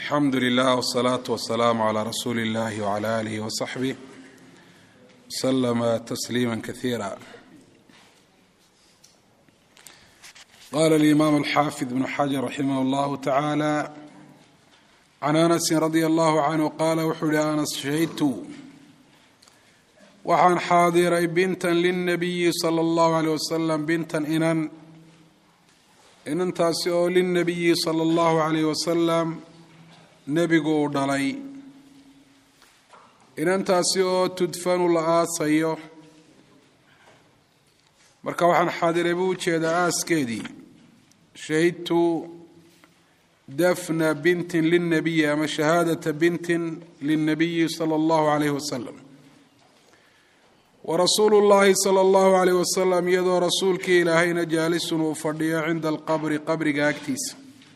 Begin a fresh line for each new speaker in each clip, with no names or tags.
alxamdu lilah wsalaatu wasalaamu calaa rasuuli illahi wcala aalihi wasaxbih wslama tasliima kasiira qala alimaam alxaafid bnu xajar raximah llahu tacaala can anasin radia allahu canhu qaala wuxuu yihi anas shahidtu waxaan xaadiray bintan lilnabiyi sala allahu aleyh wasalam bintan inan inantaasi oo lilnabiyi sala allahu aleyh wasalam nebigu uu dhalay inantaasi oo tudfanu la aasayo marka waxaan xaadiray buu ujeedaa aaskeedii shahidtu dafna bintin lilnabiyi ama shahaadata bintin lilnabiyi sala allahu aleyh wasalam warasuulu llaahi sala allahu aleyh wasalam iyadoo rasuulkii ilaahayna jaalisun uu fadhiyo cinda alqabri qabriga agtiisa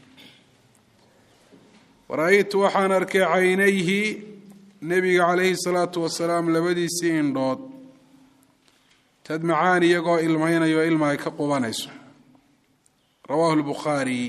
ra-aytu waxaan arkay caynayhi nebiga calayhi salaatu wasalaam labadiisii indhood tadmacaan iyagoo ilmaynayo ilma ay ka qubanayso rawaahu lbukhaari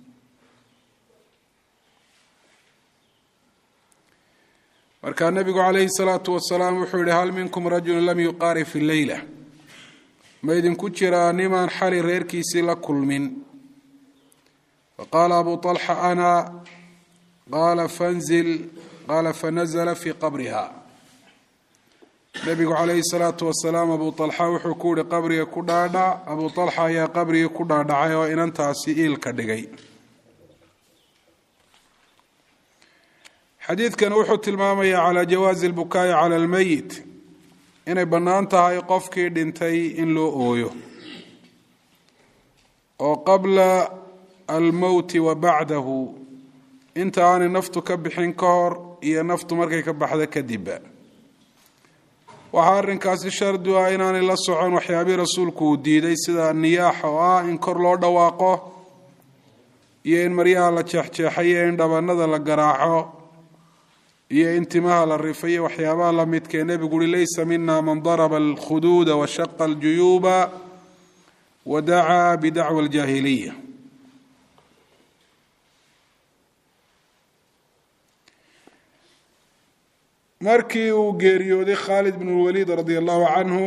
markaa nebigu calayhi salaatu wasalaam wuxuu yihi hal minkum rajulun lam yuqaari fi leyla ma idinku jiraa nimaan xali reerkiisii la kulmin faqaala abu طalxa ana qaala fanzil qaala fanazla fii qabriha nebigu calayhi salaatu wasalaam abu طalxa wuxuu ku yihi qabriga ku dhaadhac abu طalxa ayaa qabrigii ku dhaadhacay oo inantaasi iilka dhigay xadiidkan wuxuu tilmaamayaa calaa jawaazi albukaa'i cala almeyit inay bannaan tahay qofkii dhintay in loo ooyo oo qabla almowti wa bacdahu inta aanay naftu ka bixin ka hor iyo naftu markay ka baxda kadibba waxaa arrinkaasi shardi ah inaanay la socon waxyaabihii rasuulku uu diiday sida niyaaxa oo ah in kor loo dhawaaqo iyo in maryaha la jeexjeexayo in dhabanada la garaaco iyo in timaha la rifayo waxyaabaha la midkee nebigu uhi laysa mina man daraba alkhuduuda washaqa aljuyuuba wa dacaa bidacwa aljaahiliya markii uu geeriyooday khaalid bn lwaliid radia allahu canhu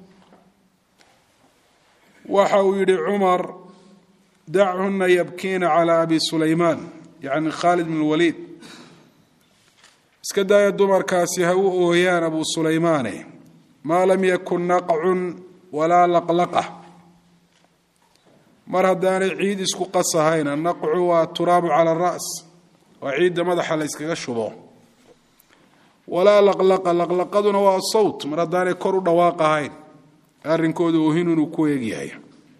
waxa uu yihi cumar dachuna yabkiina calaa abi sulaymaan yacni khaalid bn lwaliid iska daaya dumarkaasi ha u ooyaan abu sulaymaane maa lam yakun naqcun walaa laqlaqa mar haddaanay ciid isku qasahayn annaqcu waa turaabu cala ara's waa ciidda madaxa la yskaga shubo walaa laqlaqa laqlaqaduna waa sawt mar haddaanay kor u dhawaaq ahayn arrinkooda oohin inuu ku eegyahay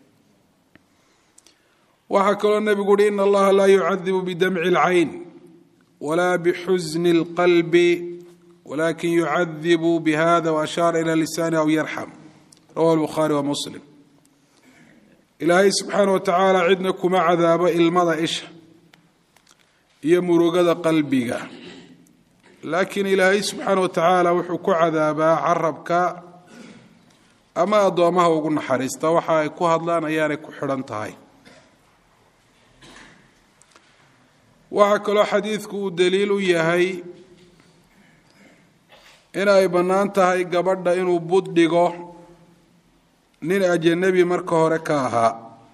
waxaa kaloo nebigu uhi ina allaha laa yucadibu bidamci اlcayn wla bxusni اlqalbi walakin yucadibu bihada waashaara ila lisaani aw yarxam rawahu lbukhaari wa muslim ilaahay subxaana wa tacaala cidna kuma cadaabo ilmada isha iyo murugada qalbiga laakiin ilaahay subxaana wa tacaala wuxuu ku cadaabaa carabka ama addoomaha ugu naxariista waxa ay ku hadlaan ayaanay ku xidhan tahay waxaa kaloo xadiidku uu daliil u yahay in ay bannaan tahay gabadha inuu bud dhigo nin ajanabi marka hore ka ahaa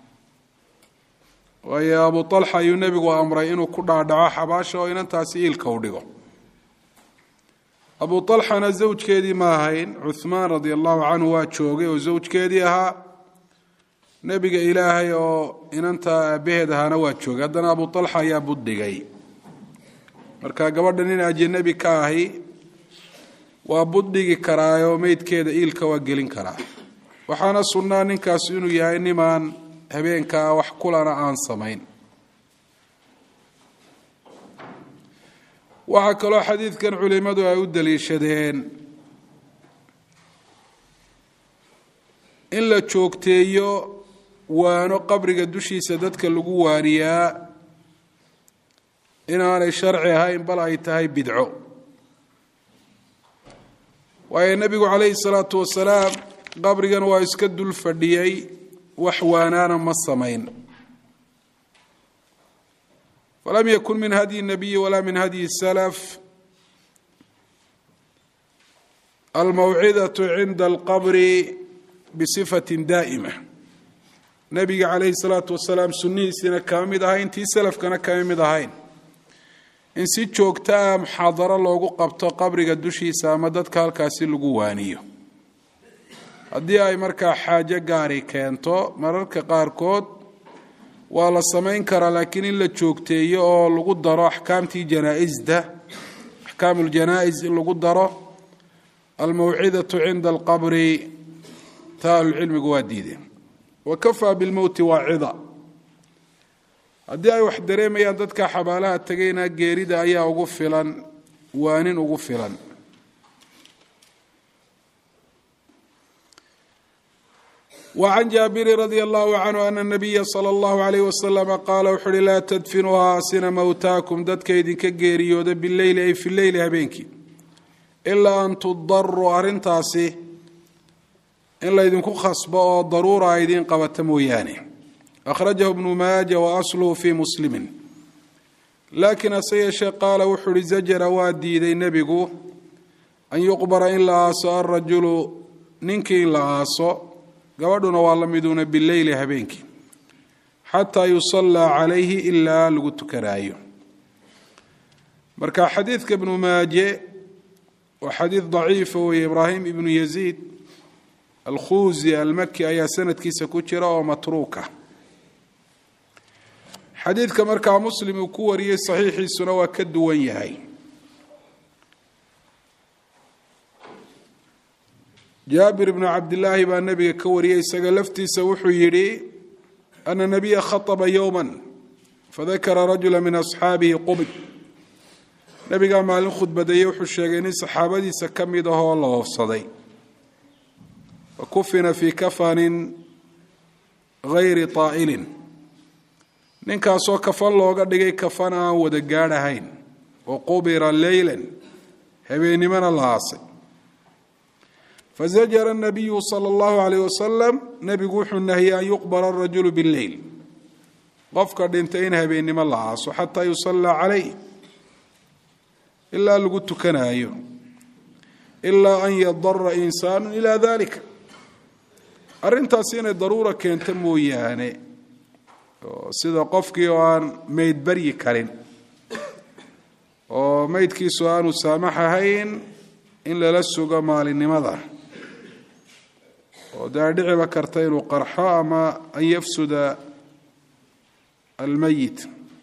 waayo abu talxa ayuu nebigu amray inuu ku dhaadhaco xabaasha oo inantaasi iilka u dhigo abu talxana zawjkeedii ma ahayn cuhmaan radia allahu canhu waa joogay oo zawjkeedii ahaa nebiga ilaahay oo inanta aabaheed ahaana waa joogay haddana abu talxa ayaa buddhigay marka gabadha nin ajanabi ka ahi waa buddhigi karaayoo meydkeeda iilka waa gelin karaa waxaana sunnaa ninkaas inuu yahay nimaan habeenkaa wax kulana aan samayn waxaa kaloo xadiidkan culimmadu ay u daliishadeen in la joogteeyo waano qabriga dushiisa dadka lagu waaniyaa inaanay sharci ahayn bal ay tahay bidco waayo nebigu calayhi salaatu wasalaam qabrigan waa iska dul fadhiyey wax waanaana ma samayn falam yakun min hadyi الnabiyi wala min hadyi الslf almawcidaة cinda اlqabri bصifati daa'ima nebiga calayhi الsalaatu wasalaam sunnihiisiina kama mid ahayn tii selafkana kama mid ahayn in si joogta ah muxaadaro loogu qabto qabriga dushiisa ama dadka halkaasi lagu waaniyo haddii ay markaa xaajo gaari keento mararka qaarkood waa la samayn karaa laakiin in la joogteeyo oo lagu daro axkaamtii janaaisda axkaam uljanaa-is in lagu daro almawcidatu cinda alqabri taa ahlucilmigu waa diideen wa kafaa bilmowti waacida haddii ay wax dareemayaan dadka xabaalaha tegayna geerida ayaa ugu filan waanin ugu filan وعن jاabiri رضي الله عنه أن النبya slى الlه عليه وسلم qaala wuxu uhi laa tdfinuu haasina mowtaakum dadka idinka geeriyooda bileyli ay fi leyli habeenkii ilaa an tudaruu arintaasi in laydinku khasbo oo daruura a idiin qabata mooyaane أkhrajahu ibnu maaja وأslhu fi muslimi laakiin hase yeeshee qaala wuxuu uhi zajra waa diiday nebigu an yuqbara in la aaso alrajulu ninkii in la aaso gabadhuna waa la miduuna bileyli habeenkii xataa yusallaa calayhi ilaa lagu tukanaayo marka xadiidka ibnu maaje waa xadiid daciifa weeye ibraahim ibnu yaziid alkhuuzi almaki ayaa sanadkiisa ku jira oo matruuka xadiidka markaa muslim uu ku wariyey saxiixiisuna waa ka duwan yahay jaabir bnu cabdilaahi baa nebiga ka wariyey isaga laftiisa wuxuu yidhi ana nabiya khaطba yowma fadakara rajula min asxaabihi qubid nebigaa maalin khudbadeeye wuxuu sheegay nin saxaabadiisa ka mid ahoo la hoofsaday fakufina fii kafanin gayri طaa'ilin ninkaasoo kafan looga dhigay kafan aan wada gaadhahayn wa qubira leyla habeennimona la aasay fazajara الnabiyu salى اllahu عalayh wasalam nebigu wuxuu nahiyey an yuqbara الrajulu bاlleyl qofka dhintay in habeennimo la aaso xataa yusallaa calayh ilaa lagu tukanaayo ilaa an yadara insaanu ilaa dalika arrintaasi inay daruura keento mooyaane sida qofkii oo aan meyd baryi karin oo meydkiisu aanu saamax ahayn in lala sugo maalinimada oo dee dhiciba karta inuu qarxo ama an yafsuda almeyit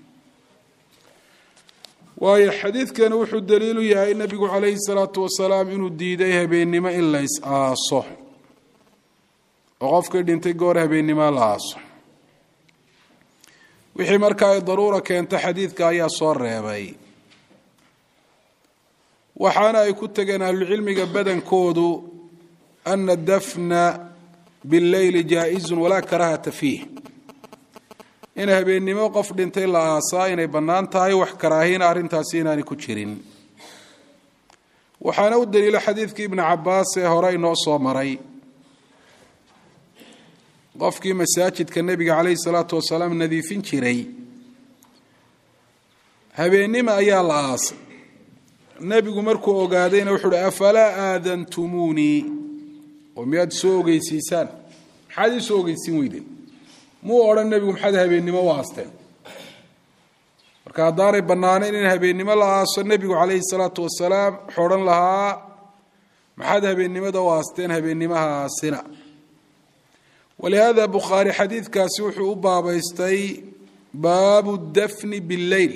waayo xadiidkani wuxuu daliilu yahay nebigu calayhi salaatu wasalaam inuu diiday habeennimo in la is aaso oo qofkii dhintay goor habeennimo la aaso wixii markaa ay daruura keento xadiidka ayaa soo reebay waxaana ay ku tegeen ahlucilmiga badankoodu ana dafna billeyli jaa-izun walaa karahata fiih in habeennimo qof dhintay la aasaa inay bannaan tahay wax karaahina arrintaasi inaanay ku jirin waxaana u daliila xadiidkii ibnu cabaas ee hore inoo soo maray qofkii masaajidka nebiga calayhi salaatu wasalaam nadiifin jiray habeennima ayaa la aasay nebigu markuu ogaadayna wuxuu uhi afalaa aadantumuunii oo miyaad soo ogeysiisaan maxaad ii soo ogeysiin weydeen muu odhan nebigu maxaad habeennimo u aasteen marka haddaanay bannaanayn in habeennimo la aaso nebigu calayhi salaatu wasalaam wuxuu odhan lahaa maxaad habeennimada u aasteen habeennimaha aasina walihaada bukhaari xadiidkaasi wuxuu u baabaystay baabu dafni billeyl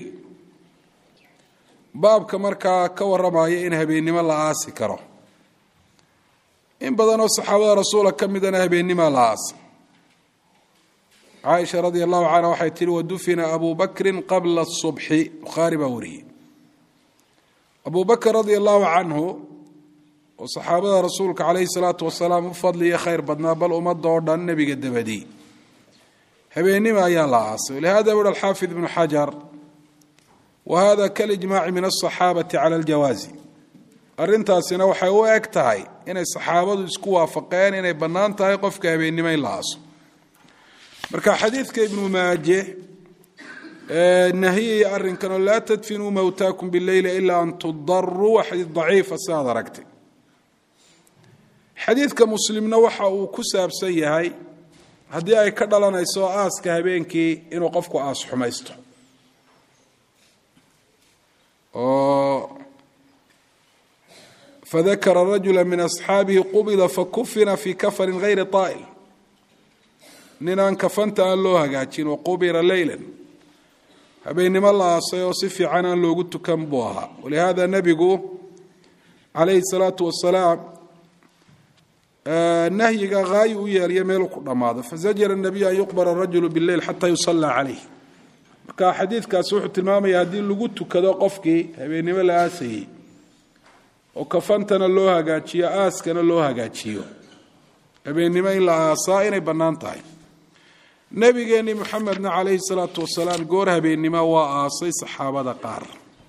baabka markaa ka warramaya in habeennimo la aasi karo in badanoo saxaabada rasuula ka midana habeennima la aasay caaisha radia allahu canha waxay tihi wadufina abu bakrin qabla subxi bukhaari baa wariyey abu bakr radia allahu canhu oo saxaabada rasuulka calayhi salaatu wasalaam u fadliya khayr badnaa bal ummadda oo dhan nebiga dabadii habeennima ayaa la aasay walihada wuhi alxaafid ibnu xajar wa hada kalijmaaci min asaxaabati cala aljawaazi arrintaasina waxay u eg tahay inay saxaabadu isku waafaqeen inay bannaan tahay qofka habeennimo in la aaso marka xadiidka ibnu maaje nahiyaya arrinkan oo laa tadfinuu mowtaakum bileyli ilaa an tudaruu waa xadiid daciifa si aad aragtay xadiidka muslimna waxa uu ku saabsan yahay haddii ay ka dhalanayso aaska habeenkii inuu qofku aas xumaysto oo fadakara rajula min asxaabihi qubida fakufina fii kafarin hayri طaa'il nin aan kafanta aan loo hagaajin waqubira leyla habeennimo la aasay oo si fiican aan loogu tukan buu ahaa walihaada nebigu calayhi الsalaatu wasalaam nahyiga haayi u yeelya meeluu ku dhammaado fazajara الnabiyu an yuqbara الrajulu bاleyl xata yusallaa calayh marka xadiidkaasi wuxuu tilmaamaya haddii lagu tukado qofkii habeennimo la aasayey oo kafantana loo hagaajiyo aaskana loo hagaajiyo habeennimo in la aasaa inay bannaan tahay nebigeenni moxamedna calayhi salaatu wasalaam goor habeennimo waa aasay saxaabada qaar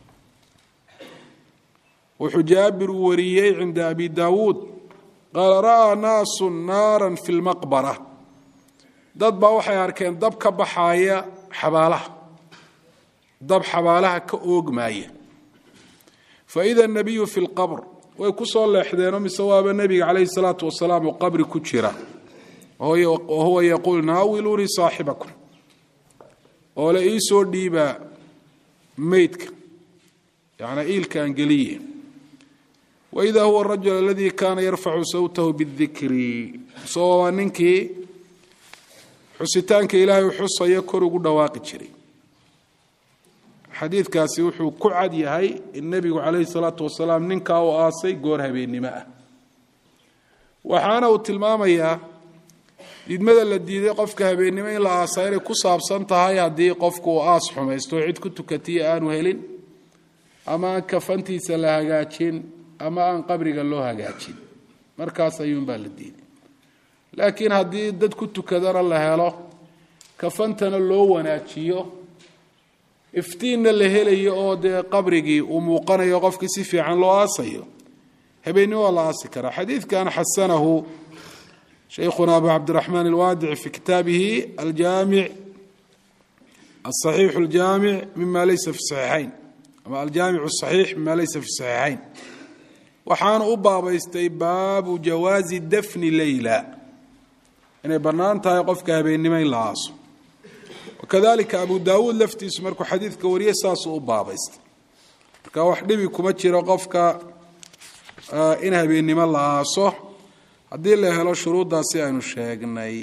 wuxuu jaabir uu wariyey cinda abi daawuud qaala ra'aa naasu naaran fi lmaqbara dad baa waxay arkeen dab ka baxaaya xabaalaha dab xabaalaha ka oogmaaya faida nabiyu fi lqabr way ku soo leexdeenoo mise waaba nebiga calayhi salaatu wasalaam oo qabri ku jira oo huwa yaquul naawiluunii saaxibakum oo le ii soo dhiibaa meydka yanaa iilkaan geliye waida huwa arajul aladii kaana yarfacu sawtahu bidikri isagoo waa ninkii xusitaanka ilaahay xusaya kor ugu dhawaaqi jiray xadiidkaasi wuxuu ku cad yahay in nebigu calayhi salaatu wasalaam ninkaa u aasay goor habeennimo ah waxaana uu tilmaamayaa diidmada la diiday qofka habeennimo in la aasaa inay ku saabsan tahay haddii qofku uu aas xumaysto cid ku tukatiya aanu helin ama aan kafantiisa la hagaajin ama aan qabriga loo hagaajin markaas ayuunbaa la diiday laakiin haddii dad ku tukadana la helo kafantana loo wanaajiyo iftiinna la helayo oo dee qabrigii uu muuqanayo qofkii si fiican loo aasayo habeennimo waa la aasi karaa xadiidkan xasanahu shaykhuna abu cabdiraxmaan alwaadici fi kitaabihi aljaamic asaxiixu aljaamic mima laysa fi saxiixayn ama aljaamic asaxiix mima laysa fi saxiixayn waxaanu u baabaystay baabu jawaazi dafni leyla inay bannaan tahay qofka habeennimo in la aaso wakadalika abu daawuud laftiisu markuu xadiidka wariyey saasuu u baabaystay marka wax dhibi kuma jiro qofka in habeennimo la aaso haddii la helo shuruuddaasi aynu sheegnay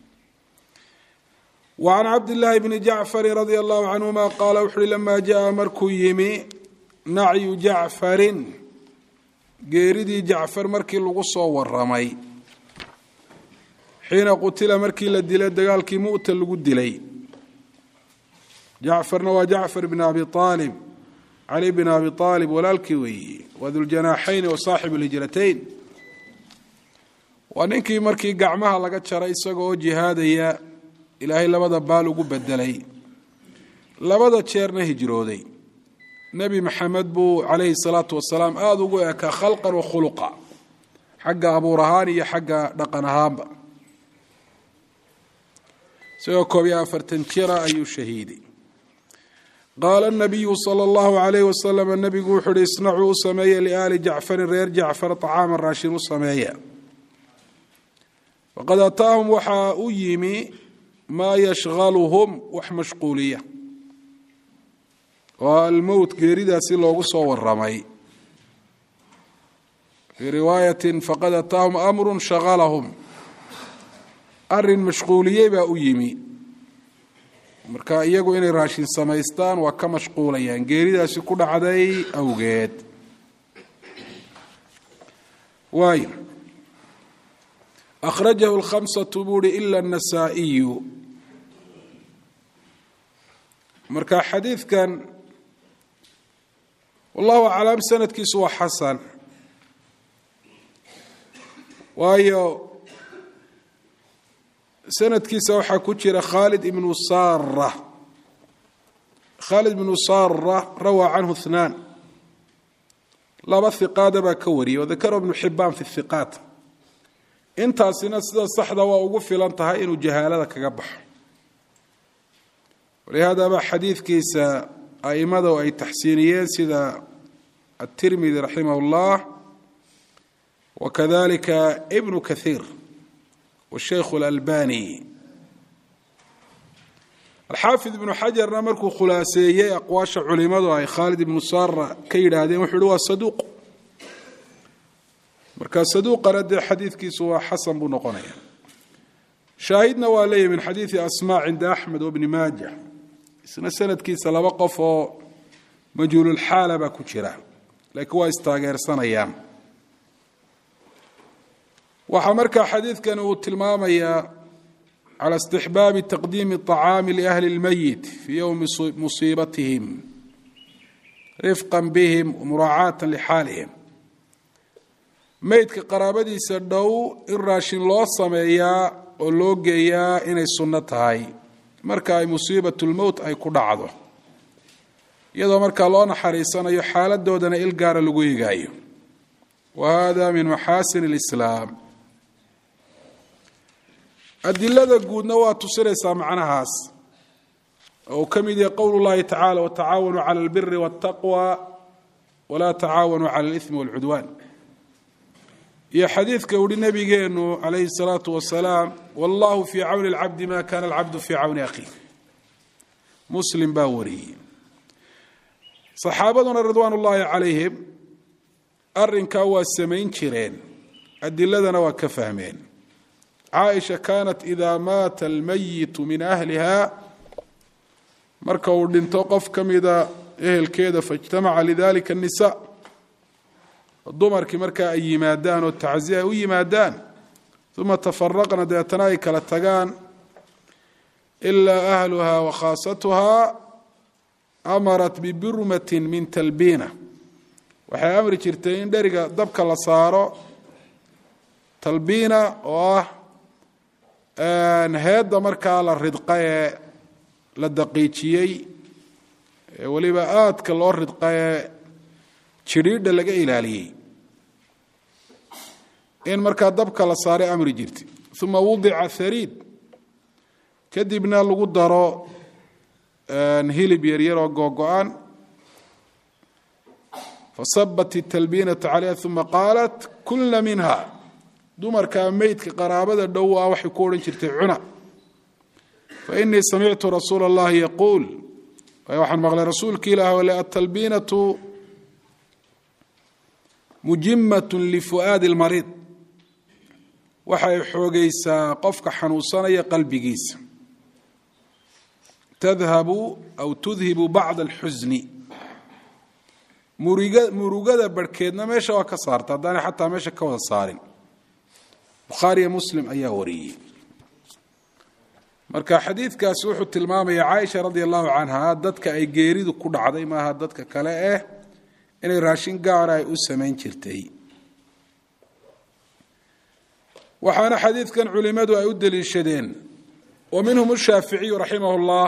wa can cabdillaahi bni jacfarin radia allahu canhuma qaala wuxu uhi lamaa jaa markuu yimi nacyu jacfarin geeridii jacfar markii lagu soo waramay xiina qutila markii la dilay dagaalkii mu'ta lagu dilay jacfarna waa jacfar bn abi aalib cali bn abi aalib walaalkii weeye waa duljanaaxayn wa saaxibu lhijratayn waa ninkii markii gacmaha laga jaray isaga oo jihaadaya ilaahay labada baal ugu bedelay labada jeerna hijrooday nebi maxamed buu calayhi salaatu wasalaam aada ugu ekaa khalqan wa khuluqa xagga abuur ahaan iyo xagga dhaqan ahaanba isagoo koob iyo afartan jira ayuu shahiiday qaala nabiyu sala allahu calayh wasalam nebigu wuxuu uhi isnacuu u sameeya liaali jacfarin reer jacfar طacaama raashin u sameeya faqad ataahum waxaa u yimi maa yashgaluhum wax mashquuliya oo almowt geeridaasi loogu soo waramay fii riwaayatin faqad ataahum amru shagalahum arin mashquuliyey baa u yimi marka iyagu inay raashin samaystaan waa ka mashquulayaan geeridaasi ku dhacday awgeed waay akhrajahu lkhamsatu buu uhi ila anasaa'iyu marka xadiidkan wallahu aclam sanadkiisu waa xasan waayo sanadkiisa waxaa ku jira khaalid ibnu saara khaalid ibnu saara rawaa canhu ithnaan laba hiqaada baa ka wariyay wadakara ibnu xibaan fi hiqaat intaasina sida saxda waa ugu filan tahay inuu jahaalada kaga baxo walihaadaba xadiidkiisa aimada ay taxsiiniyeen sida aلtirmidi raximah اllah wakadalika ibnu kahiir washeikhu اlalbani alxaafid ibnu xajarna markuu khulaaseeyey aqwaasha culimadu ay khaalid ibnu sara ka yidhaahdeen wuxuu uhi waa saduuq marka saduuqana dee xadiidkiisu waa xasan buu noqonaya shaahidna waa leeyahy min xadiidi asma cinda axmed wabni maaja isna sanadkiisa laba qof oo majhuululxaala baa ku jira laakiin waa istaageersanayaan waxaa markaa xadiidkani uu tilmaamayaa cala istixbaabi taqdiimi طacaami liahli اlmeyit fii yowmi musiibatihim rifqa bihim wamuraacaata lixaalihim meydka qaraabadiisa dhow in raashin loo sameeyaa oo loo geeyaa inay sunno tahay marka ay musiibat lmowt ay ku dhacdo iyadoo markaa loo naxariisanayo xaaladoodana il gaara lagu eegaayo wa hada min maxaasin اlislaam adilada guudna waa tusinaysaa macnahaas oo uu ka mid yahay qowl اllahi tacala watacaawanuu cala اlbiri wاtaqwa walaa tacaawanuu cala اlإثmi wاlcudwan iyo xadiidka uhi nabigeenu calayhi الsalaatu wasalaam wallahu fii cawni اlcabdi ma kana alcabdu fii cawni akhiih muslim baa wariyey saxaabaduna ridwaan ullaahi calayhim arrinkaa waa samayn jireen adiladana waa ka fahmeen caaisha kaanat idaa maata almayitu min ahliha marka uu dhinto qof ka mida ehelkeeda faijtamaca lidalika الnisa dumarkii markaa ay yimaadaan oo tacsiya ay u yimaadaan uma tafaraqna deetana ay kala tagaan ilaa ahluha wa khaasatuhaa amarat bibirmatin min talbiina waxay amri jirtay in dheriga dabka la saaro talbiina oo ah heedda markaa la ridqa ee la daqiijiyey ee weliba aadka loo ridqa ee jidhiidha laga ilaaliyey in markaa dabka la saaray amri jirtay uma wudica hariid kadibna lagu daro hilib yaryar oo googo-an fasabat italbiinatu calayha uma qaalat kulna minha dumarkaa meydka qaraabada dhow ah waxay ku odhan jirtay cuna fainii samictu rasuula اllahi yaquul waxaan maqlay rasuulki ilaah ole atalbiinatu mujimat lifu'aadi اlmariid waxay xoogaysaa qofka xanuunsanaya qalbigiisa tadhabu aw tudhibu bacda alxusni muriga murugada barhkeedna meesha waa ka saarta haddaanay xataa meesha ka wada saarin bukhaariyo muslim ayaa wariyey marka xadiidkaasi wuxuu tilmaamaya caaisha radia allahu canha dadka ay geeridu ku dhacday maaha dadka kale eh inay raashin gaara ay u samayn jirtay waxaana xadiidkan culimadu ay u deliishadeen wa minhum ashaaficiyu raximah اllah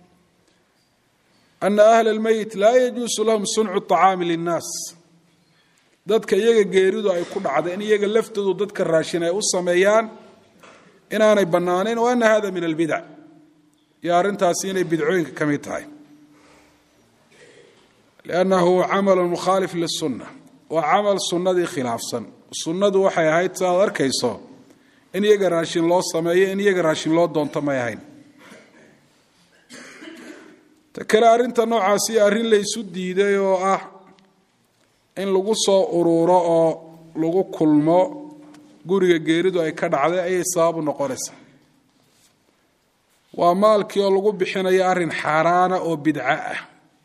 ana ahla اlmeyit laa yajuusu lahum suncu طacaami linnaas dadka iyaga geeridu ay ku dhacday in iyaga laftoodu dadka raashin ay u sameeyaan inaanay bannaanayn wa ana hada min albidac iyo arrintaasi inay bidcooyinka ka mid tahay liannahu camalu mukhaalif lisunna waa camal sunnadii khilaafsan sunnadu waxay ahayd si aad arkayso in iyaga raashin loo sameeyo in iyaga raashin loo doonto may ahayn ta kale arrinta noocaasi arrin laysu diiday oo ah in lagu soo ururo oo lagu kulmo guriga geeridu ay ka dhacday ayay sababu noqonaysaa waa maalkii oo lagu bixinayo arrin xaaraana oo bidco ah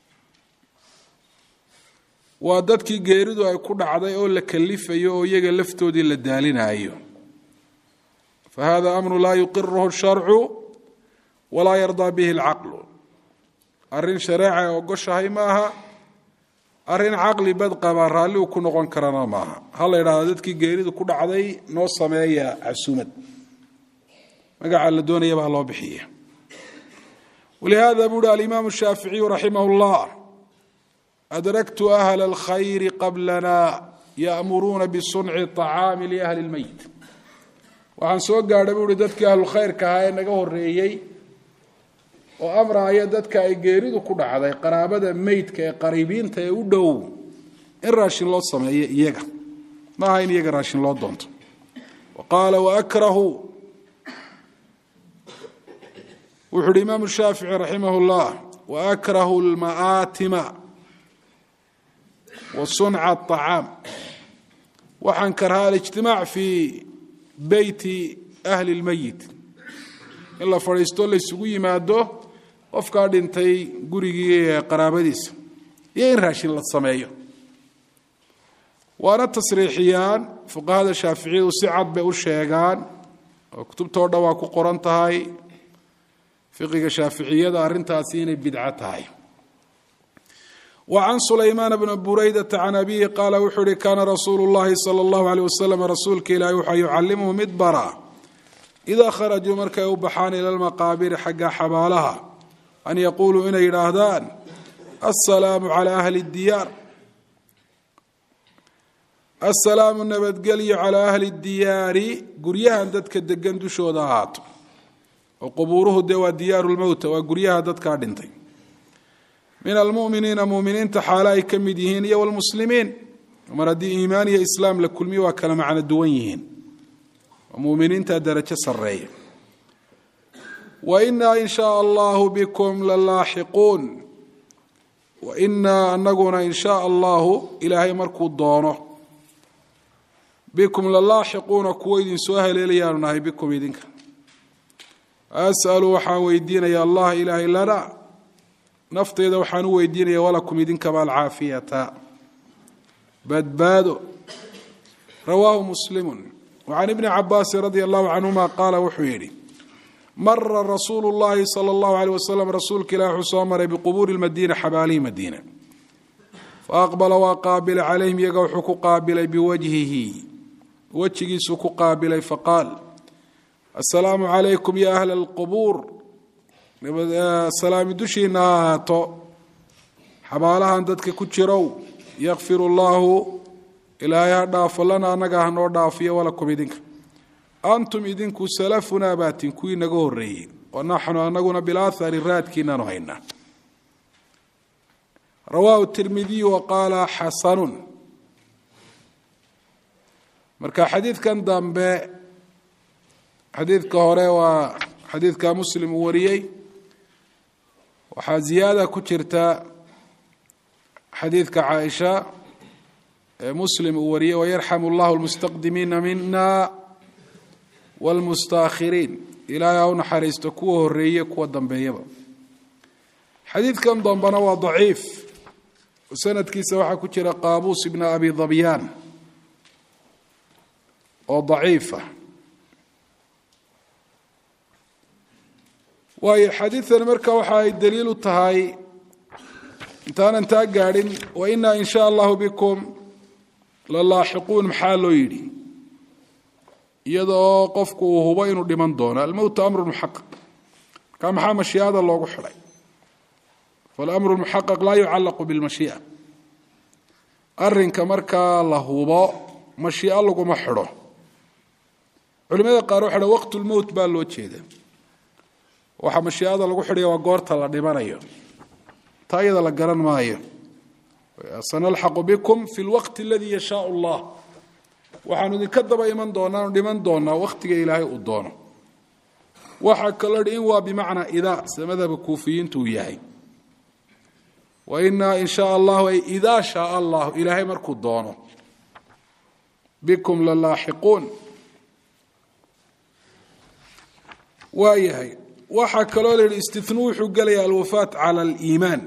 waa dadkii geeridu ay ku dhacday oo la kalifayo oo iyaga laftoodii la daalinayo fahada amru laa yuqiruhu sharcu walaa yardaa bihi alcaqlu arrin shareeca ay ogoshahay maaha arrin caqli badqaba raalli uu ku noqon karana maaha ha la yidhahdo dadkii geeridu ku dhacday noo sameeya casuumad magaca la doonayaba ha loo bixiya walihada buu uhi alimaamu shaaficiyu raximah اllah adraktu ahla اlkhayri qablana ya'muruuna bisunci طacaami liahli اlmeyit waxaan soo gaadhay buu uhi dadkii ahlulkhayrka ahaa ee naga horeeyey oo amraaya dadka ay geeridu ku dhacday qaraabada meydka ee qariibiinta ee u dhow in raashin loo sameeyo iyaga maaha in iyaga raashin loo doonto wa qaala waakrahu wuxu uhi imaamu shaafici raximah اllah waakrahu lma'aatima wa sunca aطacaam waxaan karhaa alijtimaac fii beyti ahli اlmeyit in la fadhiisto laysugu yimaado qofkaa dhintay gurigii qaraabadiisa iyo in raashin la sameeyo waana tasriixiyaan fuqahada shaaficiyadu si cad bay u sheegaan oo kutubtoo dhan waa ku qoran tahay fiqiga shaaficiyada arrintaasi inay bidco tahay wa can sulaymaan bni buraydata can abihi qaala wuxuu uhi kaana rasuulu llahi sala allahu aleyh wasalam rasuulka ilaahi waxaa yucallimuhu mid bara idaa kharajuu markay u baxaan ila lmaqaabiri xagga xabaalaha an yaquuluu inay yidhaahdaan assalaamu calaa ahli diyaar assalaamu nabadgelyo calaa ahli diyaari guryahan dadka degan dushooda ahaato oo qubuuruhu dee waa diyaaru lmowta waa guryaha dadkaa dhintay min almuminiina muminiinta xaalo ay ka mid yihiin iyo wlmuslimiin mar haddii iimaan iyo islaam la kulmiyo waa kala macno duwan yihiin oo muminiinta darajo sareeya wa inaa in shaa allahu bikum la laaxiquun wa inaa anaguna in shaa allahu ilaahay markuu doono bikum la laaxiquuna kuwo idin soo haleelayaanu nahay bikum idinka asalu waxaan weydiinaya allah ilaahay lana nafteyda waxaan u weydiinaya walakum idinkaba alcaafiyata badbaado rawaahu muslimu wacan ibni cabaasin radia allahu canhuma qaala wuxuu yidhi mara rasuulu llahi sala allahu aleyh wasalam rasuulka ilahi wuxuu soo maray biqubuuri lmadiina xabaalihi madiina faaqbala waa qaabilay calayhim iyaga wuxuu ku qaabilay biwajhihi wejigiisuu ku qaabilay faqaal assalaamu calaykum ya ahla alqubuur salaami dushiina ha ahaato xabaalahan dadka ku jirow yakfir llaahu ilaahay ha dhaafo lana annaga hanoo dhaafiyo walakum idinka antum idinku salafunaa baatin kuwii naga horeeyey wa naxnu anaguna bilaahari raadkiinaanu haynaa rawaahu tirmidiyu wa qaala xasanun marka xadiidkan dambe xadiidka hore waa xadiidka muslim uu wariyey waxaa ziyaada ku jirta xadiidka caaisha ee muslim uu wariyey wayarxamu allahu lmustaqdimiina mina wlmustaakhiriin ilaahay ha u naxariisto kuwa horeeye kuwa dambeeyaba xadiidkan dambena waa daciif sanadkiisa waxaa ku jira qaabuus ibna abi dabyaan oo daciifa waayo xadiidani marka waxa ay daliil u tahay intaanan taa gaadhin wa inaa in sha allahu bikum la laaxiquun maxaa loo yidhi iyada oo qofku uu hubo inuu dhiman doono almowtu amru muxaqaq marka maxaa mashiicada loogu xidhay falamru muxaqaq laa yucallaqu bilmashiica arinka markaa la hubo mashiico laguma xidho culimada qaar waxa ha waqt lmowt baa loo jeeda waxaa mashiicada lagu xidhaya waa goorta la dhimanayo taa iyada la garan maayo sanalxaqu bikum fi lwaqti aladii yashaa allah waxaanu idinka daba iman doonaa dhiman doonaa wakhtiga ilaahay uu doono waxaa kaloo hi in waa bimacnaa idaa sida madhabka kuufiyiintu uu yahay wa inaa in shaa allahu ay idaa shaa allahu ilaahay markuu doono bikum la laaxiquun waa yahay waxaa kaloo la yidhi istinuu wuxuu gelaya alwafaat cala aliimaan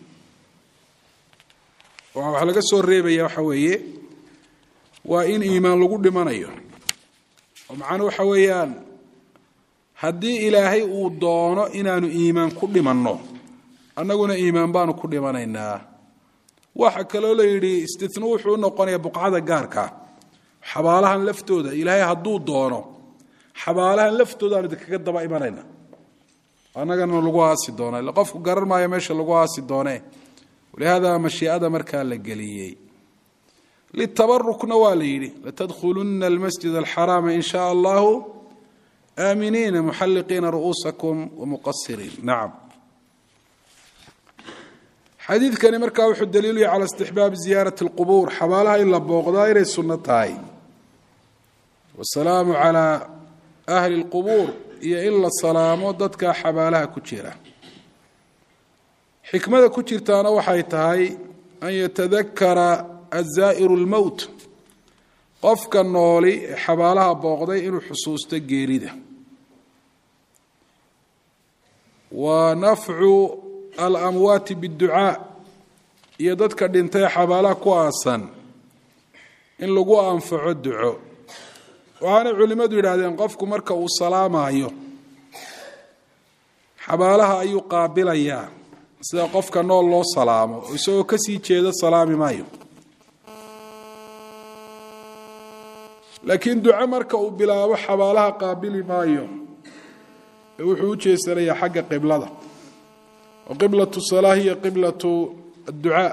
waxaa laga soo reebaya waxa weeye waa in iimaan lagu dhimanayo oo macnuu waxa weeyaan haddii ilaahay uu doono inaanu iimaan ku dhimanno annaguna iimaan baanu ku dhimanaynaa waxa kaloo la yidhi istinuu wuxuu u noqonaya buqcada gaarka xabaalahan laftooda ilaahay hadduu doono xabaalahan laftooda aanu idinkaga daba imanayna annagana lagu aasi doona illa qofku garan maayo meesha lagu aasi doonee walihaada mashiicada markaa la geliyey litabarukna waa la yidhi latadkhuluna almasjid alxaraama in shaa allahu aaminiina muxalliqiina ru'uusakum wamuqasiriin nacam xadiidkani markaa wuxuu daliilu yahay cala istixbaabi ziyaarati اlqubuur xabaalaha in la booqdaa inay sunno tahay wasalaamu calaa ahli اlqubuur iyo in la salaamo dadka xabaalaha ku jira xikmada ku jirtaana waxay tahay an yatadakara azaa'iru اlmowt qofka nooli ee xabaalaha booqday inuu xusuusto geerida wa nafcu alamwaati biاdducaa iyo dadka dhintay xabaalaha ku aasan in lagu anfaco duco waxaanay culimmadu yidhaahdeen qofku marka uu salaamayo xabaalaha ayuu qaabilayaa sida qofka nool loo salaamo isagoo kasii jeeda salaami maayo laakiin duco marka uu bilaabo xabaalaha qaabili maayo ee wuxuu u jeesanayaa xagga qiblada oo qiblatu salaa hiya qiblatu adducaa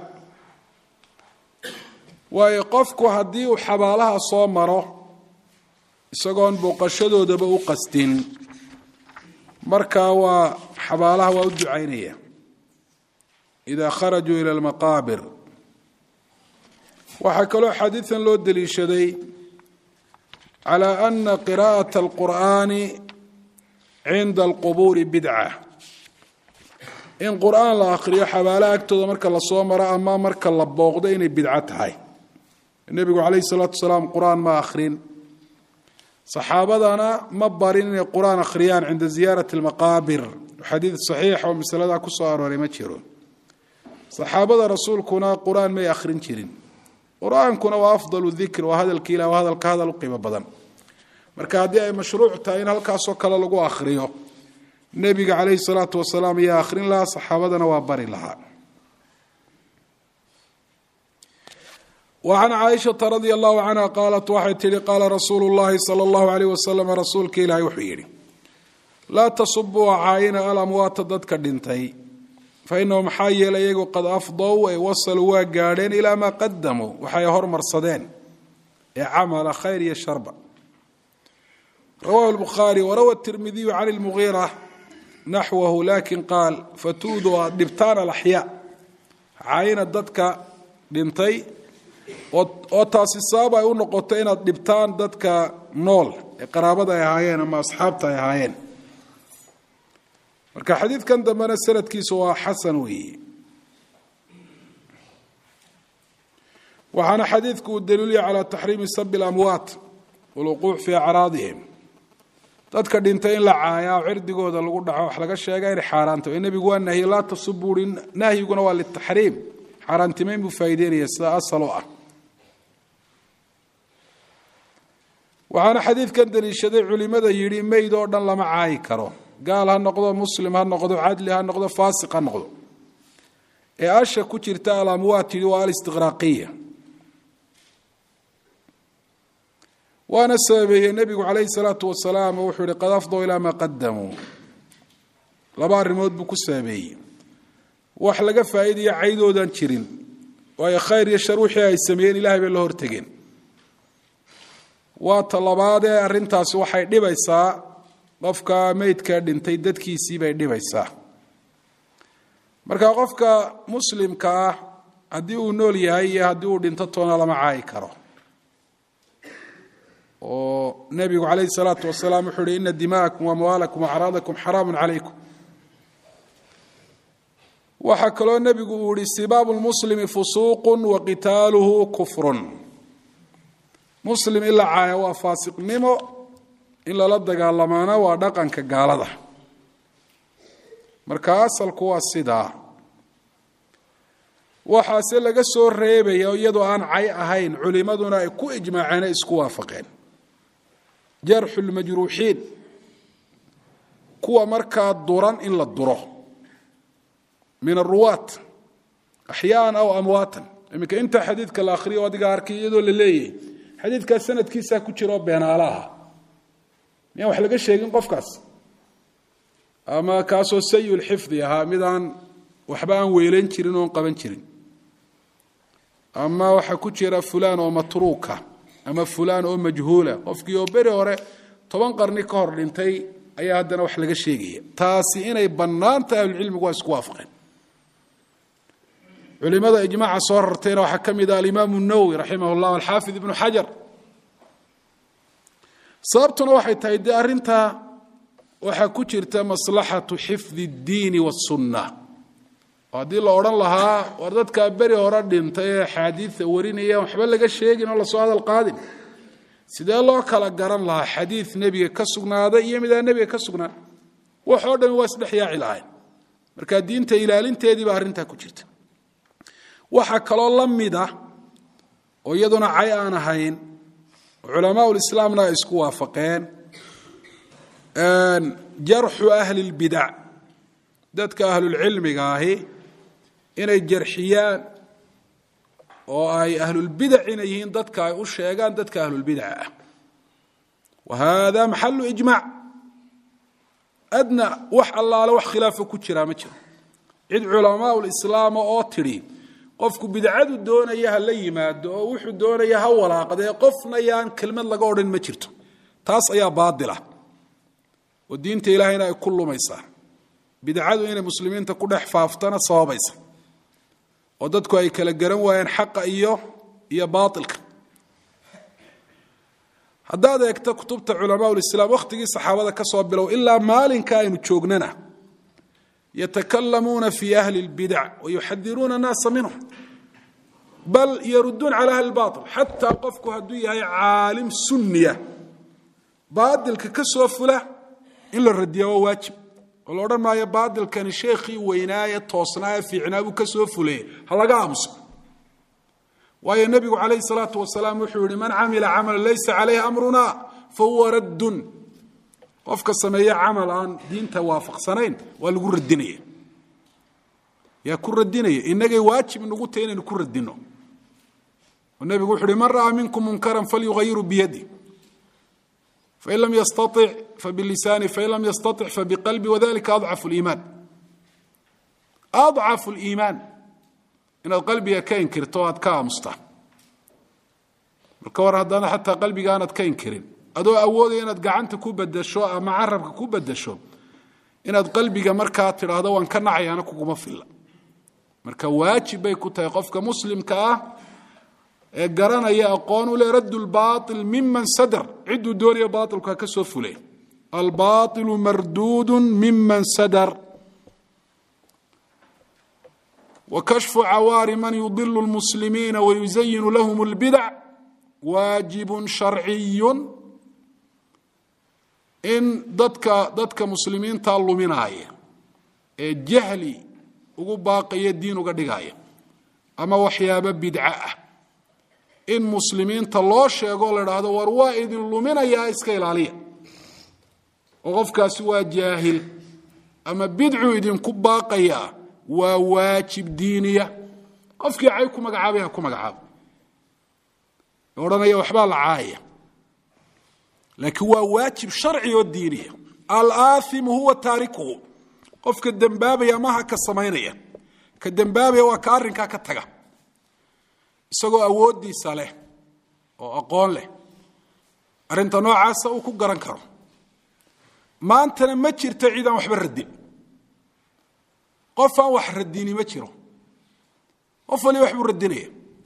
waayo qofku haddii uu xabaalaha soo maro isagoon booqashadoodaba u qastin markaa waa xabaalaha waa u ducaynaya idaa kharajuu ila almaqaabir waxaa kaloo xadiidan loo deliishaday calى ana qira'aة اlqur'ani cinda alqubuuri bidca in qur'aan la akhriyo xabaalaha agtooda marka lasoo maro ama marka la booqdo inay bidco tahay nebigu calayhi الsalaatu wasalaam qur'aan ma akhrin saxaabadana ma barin inay qur'aan akhriyaan cinda ziyaarati اlmaqaabir xadiid صaxiix oo masaladaa ku soo arooray ma jiro saxaabada rasuulkuna qur'aan may akhrin jirin qur-aankuna waa afdal dikr waa hadalka ilah waa hadalka hadal u qiimo badan marka haddii ay mashruuc tahay in halkaasoo kale lagu akhriyo nebiga calayhi salaatu wasalaam ayaa akhrin lahaa saxaabadana waa bari lahaa wa can caaishata radia allahu canha qaalat waxay tihi qaala rasuulu llahi sala allahu alayh wasalam rasuulka ilaahi wuxuu yidhi laa tasubuu caayina alamwaata dadka dhintay fainahu maxaa yeelay iyagu qad afdow ay wasaluu waa gaadheen ilaa maa qadamuu waxay hormarsadeen ee camala khayr iyo sharba rawahu lbukhaari warawa tirmidiyu can lmugiira naxwahu lakin qaal fatuudu aad dhibtaan alaxyaa caayina dadka dhintay oo taasi sabab ay u noqoto inaad dhibtaan dadka nool ee qaraabada ay ahaayeen ama asxaabta ay ahaayeen marka xadiidkan dambena sanadkiisu waa xasan weeye waxaana xadiidku uu daliilya calaa taxriimi sabi اlamwaat walwuquuc fii acraadihim dadka dhintay in la caayaa oo cirdigooda lagu dhaco wax laga sheega inay xaaraanta ee nebigu waa nahye laa tasuburi nahyiguna waa litaxriim xaaraantimayn buu faa'ideynaya sida asal oo ah waxaana xadiidkan daliishaday culimada yidhi meyd oo dhan lama caayi karo gaal ha noqdo muslim ha noqdo cadli ha noqdo faasiq ha noqdo ee asha ku jirta alamwaat yidhi waa alistiqraaqiya waana sababeeyey nebigu calayhi salaatu wasalaam oo wuxuu yihi qad afdow ilaa maa qadamuu laba arrimood buu ku sababeeyey wax laga faa'iidaya caydoodan jirin waayo khayr iyo shar wixii ay sameeyeen ilahay bay la hortegeen waa ta labaadee arrintaasi waxay dhibaysaa qofka meydkaa dhintay dadkiisii bay dhibaysaa marka qofka muslimka ah haddii uu nool yahay iyo haddii uu dhinto toona lama caayi karo oo nebigu calayhi salaatu wasalaam wuxuu uhi ina dima'akum waamwaalakum waacraadakum xaraamun calaykum waxaa kaloo nebigu uu yihi sibaabu lmuslimi fusuuqu wa qitaaluhu kufrun muslim in la caaya waa faasiqnimo in lala dagaalamaana waa dhaqanka gaalada marka asalku waa sidaa waxaase laga soo reebaya iyadoo aan cay ahayn culimaduna ay ku ijmaaceen ay isku waafaqeen jarxu lmajruuxiin kuwa markaa duran in la duro min aruwaat axyaaan aw amwaatan iminka intaa xadiidka la akhriyo adiga arkay iyadoo la leeyahay xadiidkaas sanadkiisaa ku jira oo beenaalaha miyaan wax laga sheegin qofkaas ama kaasoo sayulxifdi ahaa mid aan waxba aan weelan jirin oon qaban jirin ama waxaa ku jira fulaan oo matruuka ama fulaan oo majhuula qofkii oo beri hore toban qarni ka hor dhintay ayaa haddana wax laga sheegaya taasi inay bannaan tahay ahlucilmigu waa isku waafaqeen culimada ijmaaca soo rartayna waxaa ka mid ah alimaamu nawowi raximah llah alxaafid ibnu xajar sababtuna waxay tahay dee arrintaa waxaa ku jirta maslaxatu xifdi اddiini waاsunna oo haddii la odhan lahaa war dadkaa beri hore dhintay ee axaadiida warinayaan waxba laga sheegin oo lasoo hadal qaadin sidee loo kala garan lahaa xadiid nebiga ka sugnaaday iyo midaan nebiga ka sugnaan wax oo dhami waa isdhex yaaci lahayn marka diinta ilaalinteedii baa arrintaa ku jirta waxaa kaloo la mid ah oo iyaduna cay aan ahayn culamaa lislaamna ay isku waafaqeen jarxu ahli اlbidac dadka ahlulcilmiga ahi inay jarxiyaan oo ay ahlulbidac inay yihiin dadka ay u sheegaan dadka ahlulbidaca ah wa hada maxalu ijmac adna wax allaale wax khilaafo ku jiraa ma jiro cid culamaa lislaama oo tidhi qofku bidcadu doonaya ha la yimaado oo wuxuu doonaya ha walaaqdee qofna yaan kelmad laga odhan ma jirto taas ayaa baadila oo diinta ilaahayna ay ku lumaysaa bidcadu inay muslimiinta ku dhex faaftana sababaysa oo dadku ay kala garan waayeen xaqa iyo iyo baailka haddaad eegto kutubta culamaa lislaam wakhtigii saxaabada ka soo bilow ilaa maalinka aynu joognana yatakalamuuna fi ahli اlbidac wayuxadiruuna annaasa minhum bal yaruduun cala ahli bail xataa qofku hadduu yahay caalim sunniya baadilka ka soo fula in la radiya waa waajib oo la odhan maayo baadilkani sheekhii weynaaye toosnaaye fiicnaa buu ka soo fuleye ha laga aamuso waayo nebigu calayhi salaatu wasalaam wuxuu yihi man camila camala laysa calayhi amruna fahuwa raddun qofka sameeye camal aan diinta waafaqsanayn waa lagu radinaya yaa ku radinaya inagay waajib nagu tahy inaynu ku radino oo nebigu wuxu uhi man ra'aa minkum munkaran falyugayiru biyadi fain lam yastaطic fabilisaani fain lam yastaطic fabiqalbi wadalika adcafu liimaan adcafu liimaan inaad qalbiga ka inkirto o aad ka aamustaa marka war haddana xataa qalbiga aanad ka inkirin adoo awoodaya inaad gacanta ku bedasho ama carabka ku bedasho inaad qalbiga markaa tidhaahdo waan ka nacayaana kuguma filla marka waajib bay ku tahay qofka muslimka ah ee garanaya aqoon u le radd lbail miman sadr cidduu doonaya baailka ka soo fule albailu marduudu miman sadr wakashfu cawaari man yudilu lmuslimiina wayuzayinu lahum اlbidac waajib sharciyu in dadka dadka muslimiinta luminaaya ee jahli ugu baaqaya diin uga dhigaya ama waxyaabo bidco ah in muslimiinta loo sheego la idhaahdo war waa idin luminayaa iska ilaaliya oo qofkaasi waa jaahil ama bidcuu idinku baaqayaa waa waajib diiniya qofkii cay ku magacaabay ha ku magacaabo odhanaya waxbaa la caaya laakiin waa waajib sharci oo diiniya alaaimu huwa taarikuhu qofka dembaabaya maha ka samaynaya ka dembaabaya waa ka arrinkaa ka taga isagoo awooddiisa leh oo aqoon leh arrinta noocaasa uu ku garan karo maantana ma jirto cid aan waxba radin qof aan wax radini ma jiro qof waliba wax buu radinaya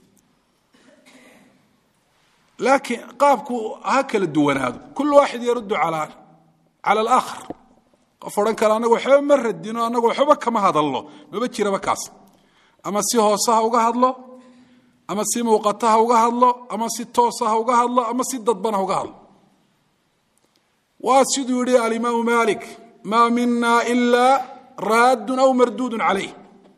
laakiin qaabku ha kala duwanaado kul waaxid yaruddu cala alaakhar qof odhan kale anagu waxba ma radino anagu waxba kama hadalno maba jiraba kaas ama si hoose ha uga hadlo ama si muuqata ha uga hadlo ama si toosa ha uga hadlo ama si dadbana ha uga hadlo waa siduu yihi alimaamu malik maa mina ila raadun aw marduudun calayh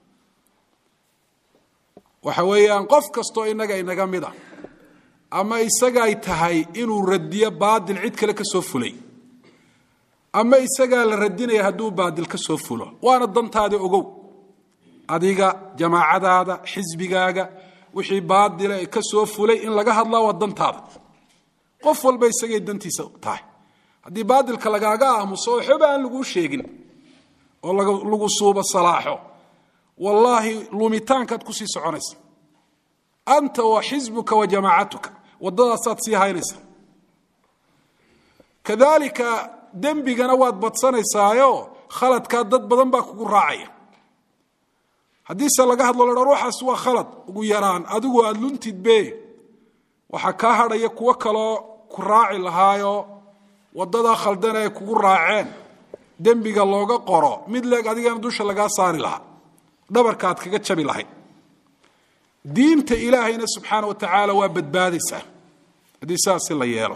waxa weeyaan qof kastoo inaga inaga mida ama isagaay tahay inuu radiyo baadil cid kale ka soo fulay ama isagaa la radinaya hadduu baadil ka soo fulo waana dantaada ogow adiga jamaacadaada xisbigaaga wixii baadila ka soo fulay in laga hadlaa waa dantaada qof walba isagay dantiisa tahay haddii baadilka lagaaga aamuso waxba aan laguu sheegin oo lagu suuba salaaxo wallaahi lumitaankaad kusii soconaysa anta wa xisbuka wa jamaacatuka waddadaasaad sii haynaysa kadalika dembigana waad badsanaysaayo khaladkaa dad badan baa kugu raacaya haddiise laga hadlo la dha ruuxaas waa khalad ugu yaraan adigu aada luntidbe waxaa kaa hadhaya kuwo kaloo ku raaci lahaayo waddadaa khaldan ay kugu raaceen dembiga looga qoro mid leeg adigana dusha lagaa saari lahaa dhabarka aad kaga jabi lahayd diinta ilaahayna subxaana wa tacaala waa badbaadaysaa haddii saasi la yeelo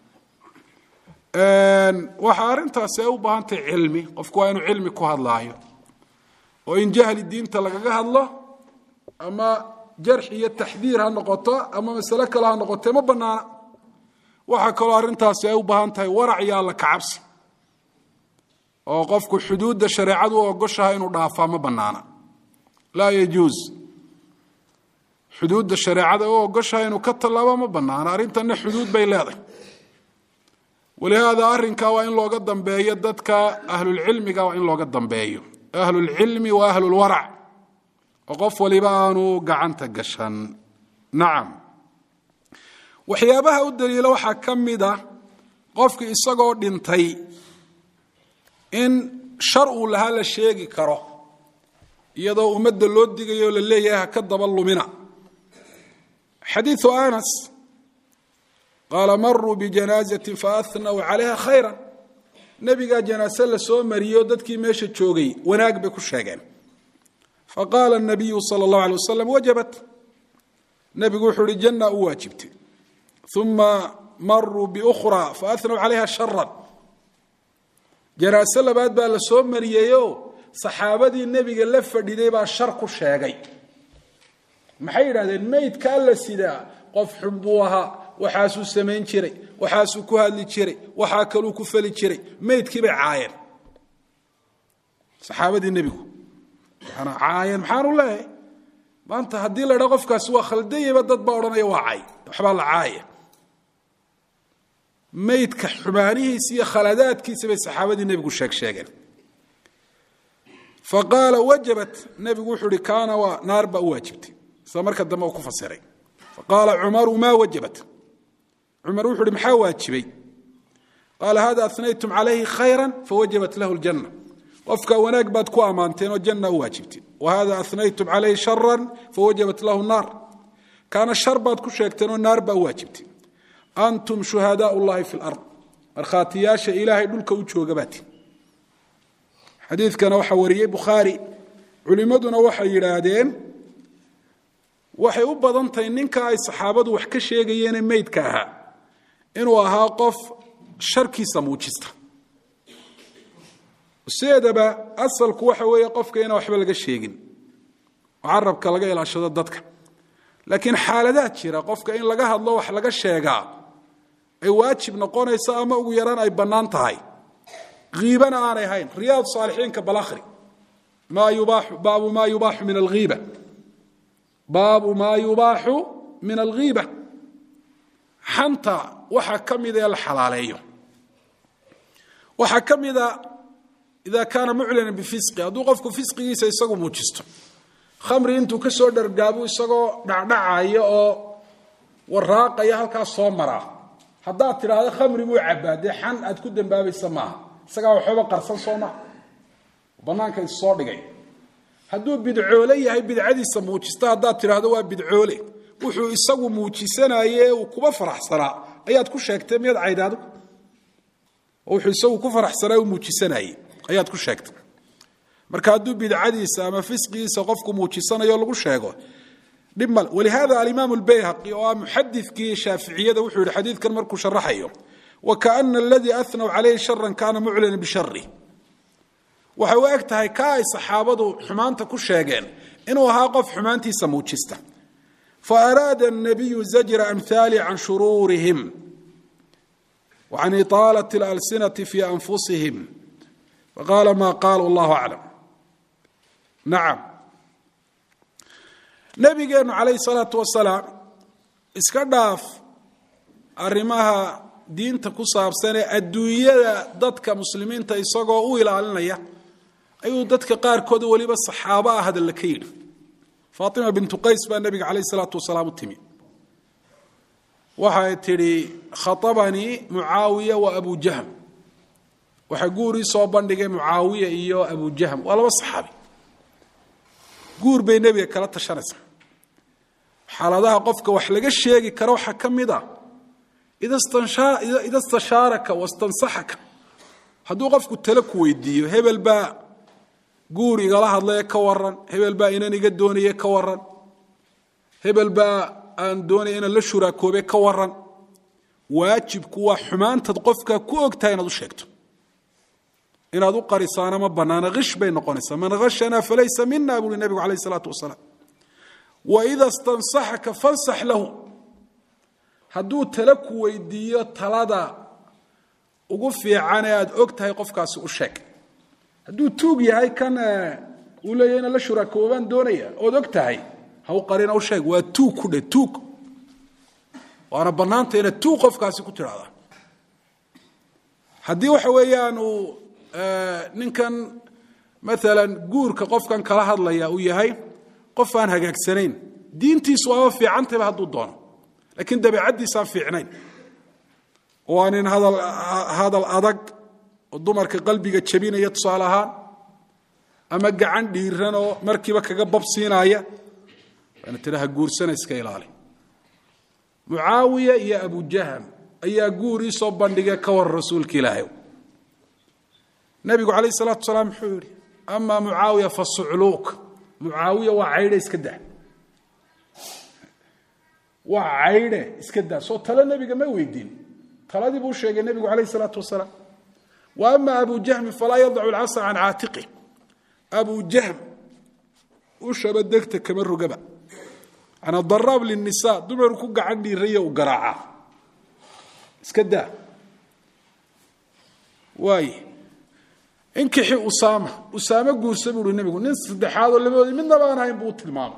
waxaa arrintaasi ay u baahan tahay cilmi qofku waa inuu cilmi ku hadlaayo oo in jahli diinta lagaga hadlo ama jarx iyo taxdiir ha noqoto ama masale kale ha noqote ma banaana waxaa kaloo arrintaasi ay u baahan tahay warac iyo alla kacabsi oo qofku xuduudda shareecadu u ogoshahay inuu dhaafaa ma banaana laa yajuus xuduudda shareecada u ogoshahay inuu ka tallaabo ma banaana arrintanna xuduud bay leedahay walihaada arrinkaa waa in looga dambeeyo dadka ahlulcilmiga waa in looga dambeeyo ahlulcilmi wa ahlulwarac oo qof waliba aanu gacanta gashan nacam waxyaabaha u daliila waxaa ka mida qofki isagoo dhintay in shar uu lahaa la sheegi karo iyadoo ummadda loo digayo la leeyahay ha ka daba lumina xadiiu anas qaala maruu bijanaazatin faahnaw calayha khayra nebigaa janaase la soo mariyo dadkii meesha joogay wanaag bay ku sheegeen faqaala nabiyu sala allahu alay wasalam wajabat nebigu wuxuu uhi janna u waajibtay uma maruu biukhraa faahnaw calayha sharan janaase labaad baa la soo mariyeyo saxaabadii nebiga la fadhiday baa shar ku sheegay maxay yidhahdeen meydkaa la sidaa qof xun buu ahaa waxaasuu samayn jiray waxaasuu ku hadli jiray waxaa kaluu ku fali jiray meydkii bay caayeen saxaabadii nebigu waxaana caayeen maxaanu leeyahay maanta haddii la dhaa qofkaasi waa khaldayaba dad baa odhanaya waa cay waxbaa la caaya meydka xumaanihiisa iyo khaladaadkiisa bay saxaabadii nebigu sheeg sheegeen fa qaala wajabat nebigu wuxuu uhi kaana waa naar baa u waajibtay sida marka dambe uu ku fasiray faqaala cumaru maa wajabat cumar wuxu uhi maxaa waajibay qaala hada anaytum calayhi khayra fawajabat lahu ljanna qofka wanaag baad ku ammaanteen oo janna u waajibteen wa hada anaytum calayhi sharan fawajabat lahu naar kaana shar baad ku sheegteen oo naar baa u waajibteen antum shuhadaau llahi fi lard markhaatiyaasha ilaahay dhulka u jooga baati xadiidkana waxaa wariyey bukhaari culimmaduna waxay yidhaahdeen waxay u badan tahay ninka ay saxaabadu wax ka sheegayeene meydka ahaa inuu ahaa qof sharkiisa muujista sideedaba asalku waxa weeye qofka inaan waxba laga sheegin oo carabka laga ilaashado dadka laakiin xaaladaad jira qofka in laga hadlo wax laga sheegaa ay waajib noqonayso ama ugu yaraan ay bannaan tahay hiibana aanay hayn riyaad saalixiinka balahri maa yubaaxu baabu maa yubaaxu min alghiiba baabu maa yubaaxu min alghiiba xanta waxaa ka mida ee la xalaaleeyo waxaa ka mida ida kaana muclina bifisqi hadduu qofku fisqigiisa isagu muujisto khamri intuu ka soo dhargaabu isagoo dhacdhacaya oo waraaqaya halkaas soo maraa haddaad tidhaahdo khamri buu cabaa dee xan aad ku dambaabaysa maaha isagaa waxooba qarsan soo maha bannaanka issoo dhigay hadduu bidcoole yahay bidcadiisa muujista haddaad tidhaahdo waa bidcoole wuxuu isagu muujisanaye uu kuba faraxsanaa ayaad ku sheegtay miyaad caydaadu wuxuu isagu ku faraxsanaa uu muujisanaye ayaad ku sheegtay marka hadduu bidcadiisa ama fisqigiisa qofku muujisanayo lagu sheego dhib male walihada alimaam lbayhaqi oo ah muxadikii shaaficiyada wuxuu yihi xadiidkan markuu sharaxayo wakaana aladii anw calayhi sharan kaana muclina bishari waxay u eg tahay ka ay saxaabadu xumaanta ku sheegeen inuu ahaa qof xumaantiisa muujista faaraada الnabiyu zajra amhaali can shuruurihim وcan iطaalaة اlalsinaةi fi anfusihim faqaala ma qaalu اllahu aclam nacam nabigeenu calayh الsalaatu wasalaam iska dhaaf arrimaha diinta ku saabsan ee adduunyada dadka muslimiinta isagoo u ilaalinaya ayuu dadka qaarkood weliba saxaabo ah hadalla ka yidhi faatima bintu qays baa nebiga calayh isalaatu wasalaam u timi waxay tidhi khaabanii mucaawiya wa abu jahm waxaa guurii soo bandhigay mucaawiya iyo abu jahm waa laba saxaabi guur bay nebiga kala tashanaysaa xaaladaha qofka wax laga sheegi karo waxaa ka mid ah ida stashaaraka wastansaxaka hadduu qofku tale ku weydiiyo hebel baa guur igala hadlaye ka waran hebel baa inan iga doonaye ka waran hebel baa aan doonaya inaan la shuraakoobe ka waran waajibku waa xumaantad qofka ku ogtahay inaad u sheegto inaad u qarisaana ma banaana kish bay noqonaysaa man hashana falaysa mina buuri nebigu alayh isalaatu wasalaam waida stansaxaka fansax lahu hadduu tale ku weydiiyo talada ugu fiican ee aad og tahay qofkaasi u sheeg hadduu tuug yahay kan uu leeyahy inaan la shuraakoobaan doonaya ood og tahay ha u qarina u sheeg waa tuug ku dhe tuug waana bannaanta inaad tuug qofkaasi ku tidhahda haddii waxa weeyaan uu ninkan maalan guurka qofkan kala hadlaya uu yahay qof aan hagaagsanayn diintiisu waaba fiicantayba hadduu doono laakiin dabeicaddiisaan fiicnayn waa nin hadal hadal adag oo dumarka qalbiga jabinaya tusaale ahaan ama gacan dhiiran oo markiiba kaga babsiinaya waana tidhaha guursana iska ilaali mucaawiya iyo abujaham ayaa guur ii soo bandhigay ka war rasuulka ilaahay nabigu calayh salaatu wasalaam muxuu yihi ama mucaawiya fa sucluuk mucaawiya waa caydhe iska daa waa caydhe iska daa soo talo nebiga ma weydiin taladii buu sheegay nebigu calayh salaatu wasalaam wa ama abu jahmi falaa yadacu lcasa can caatiqi abu jahm ushaba degta kama rogaba ana daraab linisa dumaru ku gacan dhiiraya u garaacaa iska daa waay inkixi usaama usaame guursa buu uhi nebigu nin saddexaadoo labadoodii midnaba aan ahayn buu u tilmaamay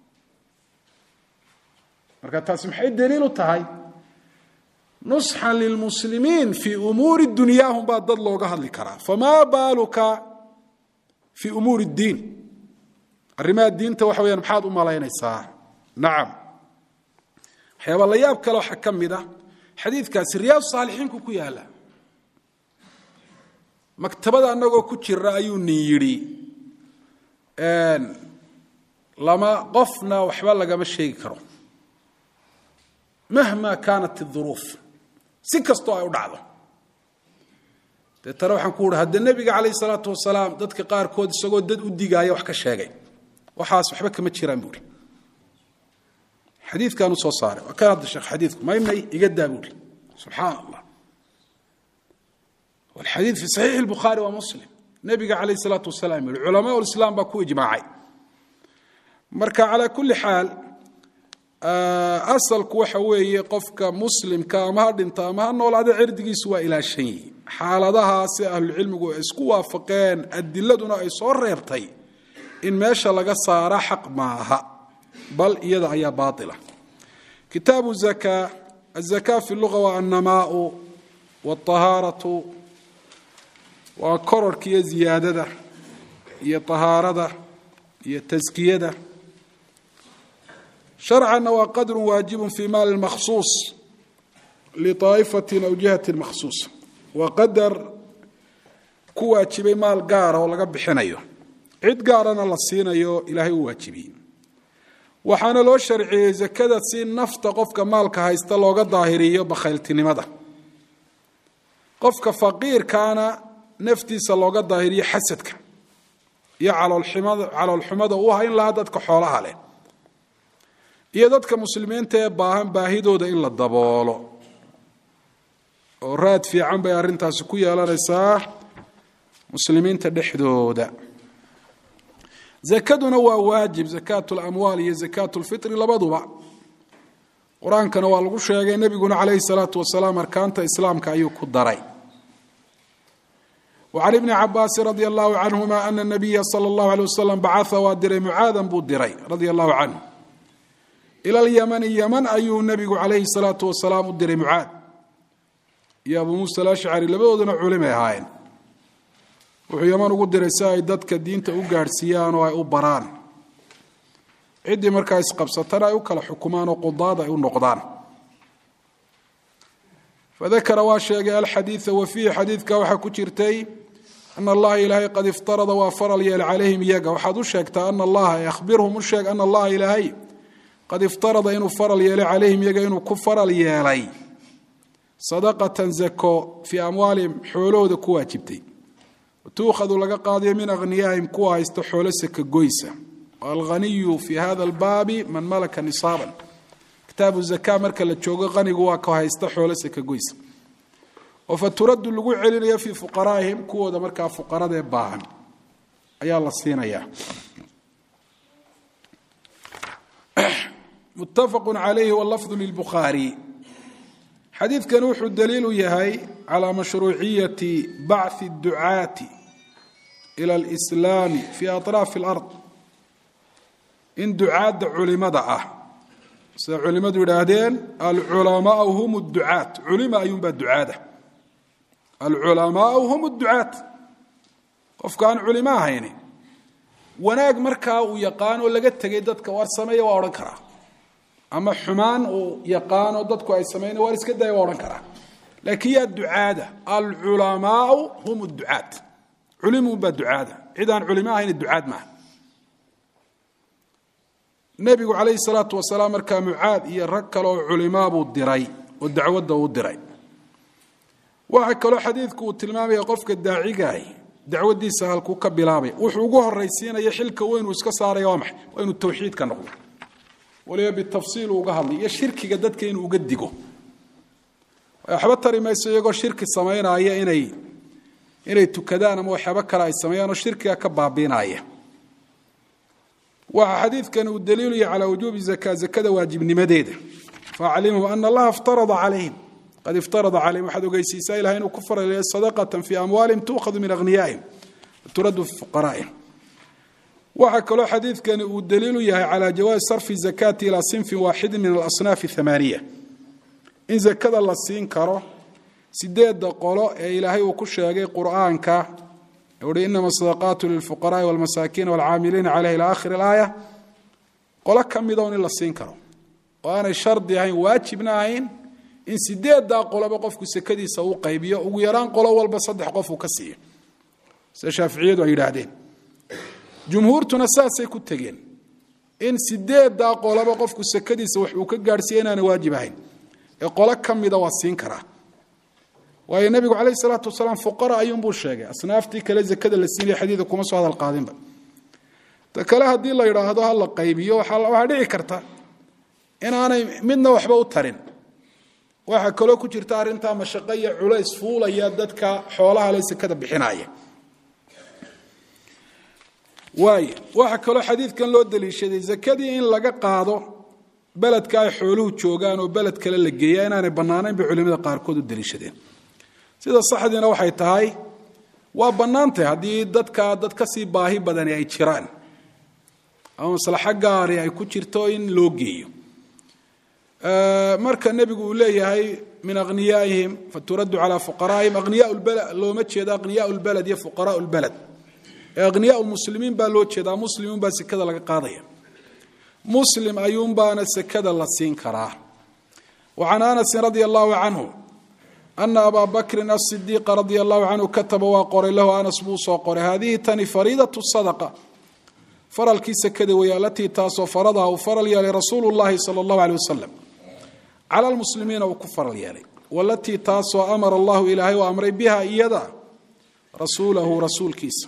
marka taasi maxay daliil u tahay nusxan lilmuslimiin fii umuuri dunyaahum baa dad looga hadli karaa famaa baaluka fii umuuri اddiin arrimaha diinta waxa weyaan maxaad u malaynaysaa nacam waxyaaba la yaab kale waxaa ka mid ah xadiidkaasi riyaad saalixiinku ku yaala maktabada annagoo ku jira ayuu nin yidhi lama qofna waxba lagama sheegi karo mahma kaanat اduruuf si kastoo ay u dhacdo deetana waxaan ku uhi hadde nebiga calayh isalaatu wasalaam dadka qaarkood isagoo dad u digaaya wax ka sheegay waxaas waxba kama jiraan buuhi xadiikaan u soo saaray waa kan hadda sheekh xadiidku maymay iga daa buuhi subxaan allah walxadiid fi saxiixi اlbukhaari wa muslim nebiga calayh isalaatu wasalaam yihi culamaa ulislaam baa ku ijmaacay marka calaa kulli xaal asalku waxa weeye qofka muslimka ama ha dhinta ama ha noolaada cirdigiisu waa ilaashan yihi xaaladahaasi ahlucilmigu ay isku waafaqeen adiladuna ay soo reebtay in meesha laga saara xaq maaha bal iyada ayaa baaila kitaabu zaka azaka fi luga waa annamaau wاطahaaratu waa kororka iyo ziyaadada iyo طahaarada iyo taskiyada sharcanna waa qadru waajibu fi maali makhsuuص liطaa'ifati aw jihati makhsuuص waa qadar ku waajibay maal gaara oo laga bixinayo cid gaarana la siinayo ilaahay u waajibiyey waxaana loo sharciyey zakada si nafta qofka maalka haysta looga daahiriyo bakhayltinimada qofka faqiirkaana naftiisa looga daahiriyo xasadka iyo caloolxumada u hayn lahaa dadka xoolaha leh iyo dadka muslimiinta ee baahan baahidooda in la daboolo oo raad fiican bay arrintaasi ku yeelanaysaa muslimiinta dhexdooda zakaduna waa waajib zakaat lamwaal iyo zakaat lfitri labaduba qur-aankana waa lagu sheegay nebiguna calayhi salaatu wasalaam arkaanta islaamka ayuu ku daray وعن بن cabاasi رضي الله عنهma أن النبya slى الله عليه وسلم bacثa waa diray muعaadan buu diray radي الله عanه إlى الymن ymن ayuu nebigu عalayhi الصلاaةu وaسلاam u diray muعaad iyo abu muسى الأشcري labadooduna culimay ahaayeen wuxuu ymn ugu diray si ay dadka diinta u gaadhsiiyaan oo ay u baraan ciddii markaa isqabsatana ay u kala xukumaan oo qudaad ay u noqdaan fadakara waa sheegay alxadiida wa fiihi xadiidka waxaa ku jirtay ana allaha ilaahay qad iftarada waa faral yeelay calayhim iyaga waxaad u sheegtaa ana allaha akhbirhum u sheeg ana allaha ilaahay qad iftarada inuu faral yeelay calayhim iyaga inuu ku faral yeelay sadaqatan zako fii amwaalihim xoolahooda ku waajibtay tuukhadu laga qaadayo min akhniyaahim kuwa haysta xoolo saka goysa alghaniyu fi hada albaabi man malaka nisaaban kitaabu zaka marka la joogo qanigu waa ka haysta xoolo saka goysa oo fa turaddu lagu celinayo fii fuqaraa'ihim kuwooda markaa fuqaradee baahan ayaa la siinayaa muttafaqu calayhi walafdu lilbukhaari xadiidkan wuxuu daliil u yahay calaa mashruuciyati bacthi ducaati ila alislaami fi atraafi alard in ducaadda culimada ah sida culimadu yidhaahdeen alculamaau hum ducaat culima ayuunbaa ducaada alculamaau hum ducaat qofka aan culimo ahayni wanaag markaa uu yaqaano laga tegay dadka waar sameeya waa odhan karaa ama xumaan uu yaqaano dadku ay samayna waar iska daya waa odhan karaa laakiin yaa ducaada alculamaau hum ducaat culimuunbaa ducaada cid aan culimo ahayni ducaad maaha nebigu calayhi salaatu wasalaam markaa mucaad iyo rag kale oo culimaa buu diray oo dacwadda uu diray waxaa kaloo xadiidku uu tilmaamaya qofka daacigaah dacwadiisa halkuu ka bilaabay wuxuu ugu horaysiinaya xilka weynuu iska saaraya waa maxay waa inuu tawxiidka noqdo waliba bitafsiil uga hadlay iyo shirkiga dadka inuu uga digo waxba tari mayso iyagoo shirki samaynaya inay inay tukadaan ama waxyaabo kale ay sameeyaan oo shirkiga ka baabiinaya waxaa xadiidkan uu daliilaya calaa wujuubi zaka zakada waajibnimadeeda faaclimhum ana allaha iftarada calayhim qad iftarada calayhim waxaad ogeysiisaa ilahay inuu ku faraleeya sadaqatan fii amwaalihim tuukhadu min aghniyaa'ihim turaddu fi fuqaraa'ihim waxaa kaloo xadiidkani uu daliilu yahay calaa jawaazi sarfi zakaati ilaa sinfin waaxidin min alasnaafi athamaaniya in zakada la siin karo sideedda qolo ee ilaahay uu ku sheegay qur'aanka uhi inama sadaqaatu lilfuqaraai walmasaakiina walcaamiliina caleyh ila akhiri alaaya qolo ka mida un in la siin karo oo aanay shardi ahayn waajibna ahayn in sideeddaa qoloba qofku sekadiisa uu qaybiyo ugu yaraan qolo walba saddex qof uu ka siiyo sida shaaficiyadu ay yidhaahdeen jumhuurtuna saasay ku tegeen in sideeddaa qoloba qofku sekadiisa wax uu ka gaadhsiiya inaana waajib ahayn ee qolo ka mida waa siin karaa waayo nebigu calayh salaatu wasalaam fuqara ayuunbuu sheegay asnaaftii kale zakada la siinaya xadiida kuma soo hadal qaadinba ta kale haddii la yidhaahdo ha la qaybiyo waxaa dhici karta inaanay midna waxba u tarin waxaa kaloo ku jirta arrintaa mashaqo iyo culays fuulaya dadka xoolaha le sekada bixinaya waay waxaa kaloo xadiidkan loo daliishaday zakadii in laga qaado beledka ay xooluhu joogaan oo beled kale la geeya inaanay bannaanayn bay culimada qaarkood u daliishadeen sida saxdiina waxay tahay waa bannaantay haddii dadka dad ka sii baahi badani ay jiraan ama maslaxo gaari ay ku jirto in loo geeyo marka nebigu uu leeyahay min akhniyaa'ihim faturaddu calaa fuqaraa'ihim akhniyaa lbalad looma jeedo akhniyaa lbalad iyo fuqaraa lbalad ee akhniyaa lmuslimiin baa loo jeedaa muslimuun baa sekada laga qaadaya muslim ayuunbaana sekada la siin karaa wa can anasin radia allahu canhu ana abaa bakrin asidiiqa radia allahu canhu kataba waa qoray lahu anas buu soo qoray haadihi tani fariidatu sadaqa faralkii sekada weeye alatii taasoo faradaha uu faral yeelay rasuulu llahi sala allahu aleyh wasalam cala lmuslimiina uu ku faral yeelay walatii taasoo amara allahu ilaahay u amray biha iyada rasuulahu rasuulkiisa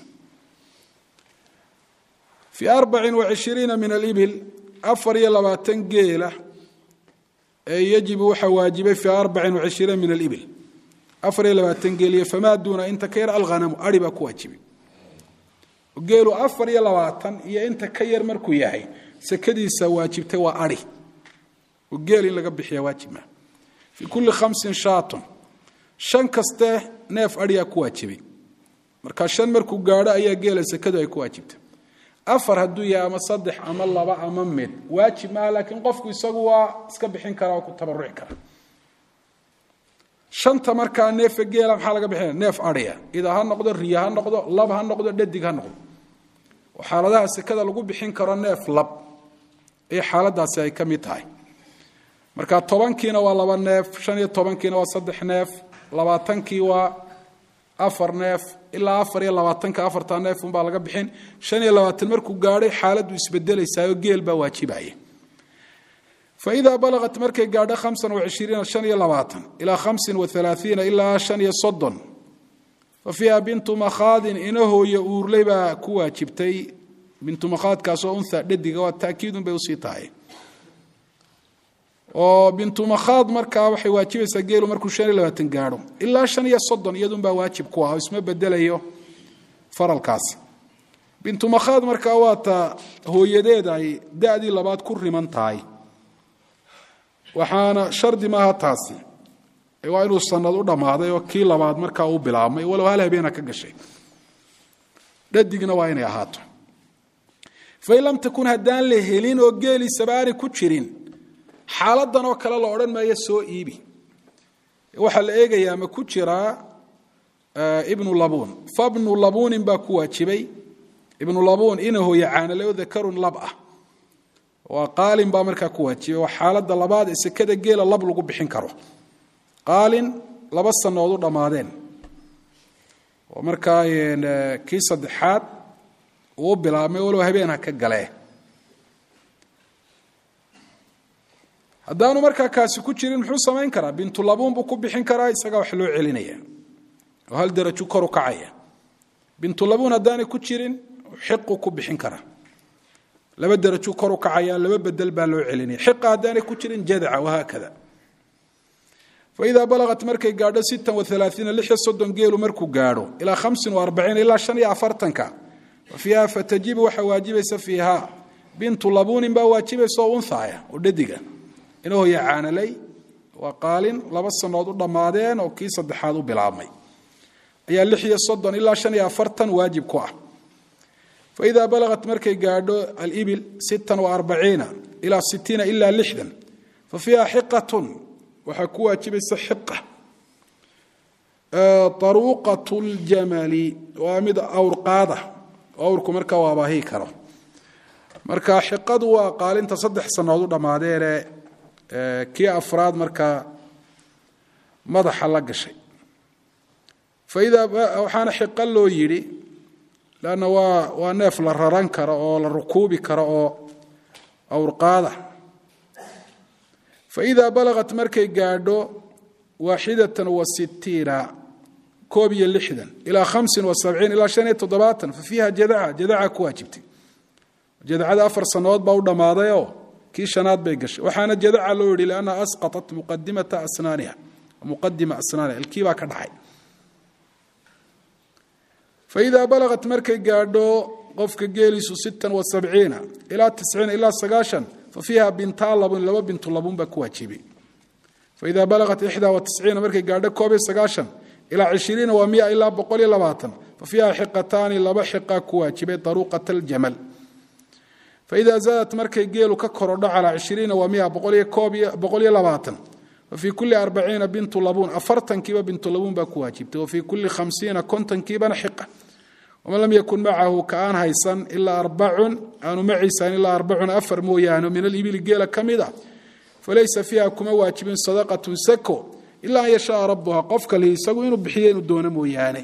fii arbacin wacishiriina min alibil afar iyo labaatan geela ee yajibu waxaa waajibay fii arbacin wacishiriina min alibil afar iyo labaatan geel iyo famaa duuna inta ka yar alghanamu ari baa ku waajibay geelu afar iyo labaatan iyo inta ka yar markuu yahay sekadiisa waajibtay waa ari oo geel in laga bixiya waajib maa fii kulli khamsin shaatun shan kaste neef ariyaa ku waajibay markaa shan markuu gaadho ayaa geela sekadu ay ku waajibtay afar hadduu yahay ama saddex ama laba ama mid waajib maaha laakiin qofku isagu waa iska bixin karaa oo ku tabaruci kara shanta markaa neefa geela maxaa laga bixinaya neef adhiya ida ha noqdo riya ha noqdo lab ha noqdo dhadig ha noqdo oo xaaladaha sekada lagu bixin karo neef lab ee xaaladaasi ay ka mid tahay marka tobankiina waa laba neef shan iyo tobankiina waa saddex neef labaatankii waa afar neef ilaa afar iyo labaatanka afartaa neefun baa laga bixin shan iyo labaatan markuu gaadhay xaaladdu isbedelaysaayoo geel baa waajibaya faidaa balaqat markay gaadho hamsan wacishiriina shan iyo labaatan ilaa khamsin waalaaiina ilaa shan iyo soddon fa fiiha bintu makhaadin inahooya uurley baa ku waajibtay bintu makhaadkaasoo unha dhadiga waa taakiidun bay usii tahay oo bintu makhaad markaa waxay waajibaysaa geelu markuu shan iyo labaatan gaadho ilaa shan iyo soddon iyadunbaa waajib ku ah oo isma bedelayo faralkaasi bintu makhaad markaa waa ta hooyadeed ay da-dii labaad ku riman tahay waxaana shardi maaha taasi waa inuu sanad u dhammaaday oo kii labaad markaa uu bilaabmay walow hal habeena ka gashay dhadigna waa inay ahaato fain lam takun haddaan la helin oo geeliisaba aanay ku jirin xaaladan oo kale la odhan maayo soo iibi waxaa la eegayaa ma ku jiraa ibnu labuun fabnu labuunin baa ku waajibay ibnu labuun ina hooye caanale oo dakarun lab ah waa qaalin baa markaa ku waajibay waa xaaladda labaad ee sekada geela lab lagu bixin karo qaalin laba sanood u dhammaadeen oo markaa kii saddexaad uu bilaabmay walow habeenha ka galee haddaanu markaa kaasi ku jirin muxuu samayn karaa bintulabuun buu ku bixin karaa isagaa wax loo celinaya oo hal daraju koru kacaya bintulabuun haddaanay ku jirin xiqu ku bixin karaa laba daraju koru kacaya laba bedel baa loo celinaya xiqa haddaanay ku jirin jadaca wahaakada faidaa balaqat markay gaadho sittan waalaaiina lix iyo soddon geelu markuu gaadho ilaa hamsin waarbaciin ilaa shan iyo afartanka fa fiiha fatajibu waxaa waajibaysa fiiha bintu labuunin baa waajibaysa oo unhaaya oo dhadiga inahoya caanalay waa qaalin laba sanood u dhammaadeen oo kii saddexaad u bilaabmay ayaa lix iyo soddon ilaa shan iyo afartan waajib ku ah faidaa balaqat markay gaadho alibil sittan waarbaciina ilaa sitiina ilaa lixdan fa fiiha xiqatun waxaa ku waajibaysa xiqa aruuqat ljamali waa mid awrqaada awrku markaa u abaahi karo marka xiqadu waa qaalinta saddex sanood u dhammaadeene kii afraad markaa madaxa la gashay faidaa waxaana xiqa loo yidhi lanna waa waa neef la raran karo oo la rukuubi karo oo awrqaada faidaa balaqat markay gaadho waaxidatan wa sitiina koob iyo lixdan ilaa hamsin wa sabciin ilaa shan iyo toddobaatan fa fiiha jadaca jadaca ku waajibtay jadacada afar sannadood baa u dhammaadayoo kii shanaad bay gashay waxaana jadaca loo yihi liannaha asqatat muqadimata asnaaniha muqadima asnaaniha ilkii baa ka dhacay faidaa balaqat markay gaadho qofka geeliisu sittan wa sabciina ilaa tisciina ilaa sagaashan fa fiiha bintaa labun laba bintu labun baa ku waajibay faidaa balaqat ixdaa wa tisciina markay gaadho koob iyo sagaashan ilaa cishiriina waa mia ilaa boqol iyo labaatan fa fiiha xiqataani laba xiqaa ku waajibay daruuqat aljamal faidaa zaadat markay geelu ka korodho calaa cishiriina waa mia boqol iyo labaatan wa fii kulli arbaciina bintu labuun afartankiiba bintu labuun baa ku waajibtay wa fii kulli khamsiina kontonkiibana xiqa waman lam yakun macahu ka aan haysan ilaa arbacun aanu maciisan ilaa arbacun afar mooyaane min alibili geela ka mid a falaysa fiiha kuma waajibin sadaqatun sako ilaa an yashaaa rabuha qofka lihi isagu inuu bixiyo inuu doono mooyaane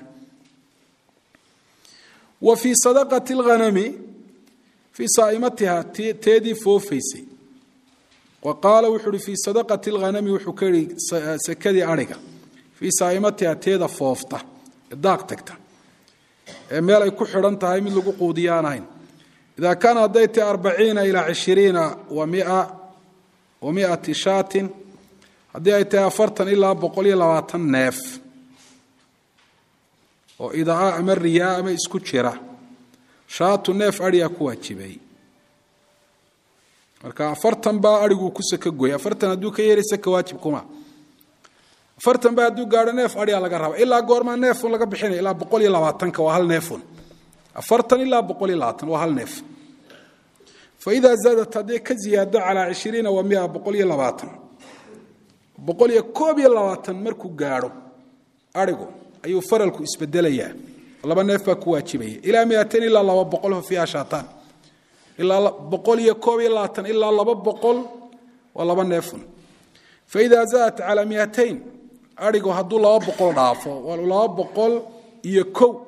wa fii sadaqati lghanami fii saaimatiha teedii foofaysay wa qaala wuxuu uhi fii sadaqati lghanami wuxuu ka yihi sakadii ariga fii saaimatiha teeda foofta ee daaq tagta ee meel ay ku xidhan tahay mid lagu quudiyo aan ahayn idaa kaana hadday tahi arbaciina ilaa cishiriina wa mia wa miati shaatin haddii ay tahay afartan ilaa boqol iyo labaatan neef oo idaa ama riyaa ama isku jira shaatu neef adhiyaa ku waajibay marka afartan baa adhiguu ku saka goy afartan hadduu ka yeray saka waajib kuma afartan ba hadduu gaadho neef adhiyaa laga raba ilaa goormaa neefun laga bixinaya ilaa boqol iyo labaatanka waa hal neefun afartan ilaa boqol iyo labaatan waa hal neef fa idaa zaadat hadday ka ziyaado calaa cishiriina wa mia boqol iyo labaatan boqol iyo koob iyo labaatan markuu gaadho adhigu ayuu faralku isbedelayaa laba neef baa ku waajibaya ilaa miatain ilaa laba boqol fa fiiha shaataan ilaa boqol iyo koob iyo labaatan ilaa laba boqol waa laba neefun fa idaa zaadat calaa miatain adhigu hadduu laba boqol dhaafo waa laba boqol iyo kow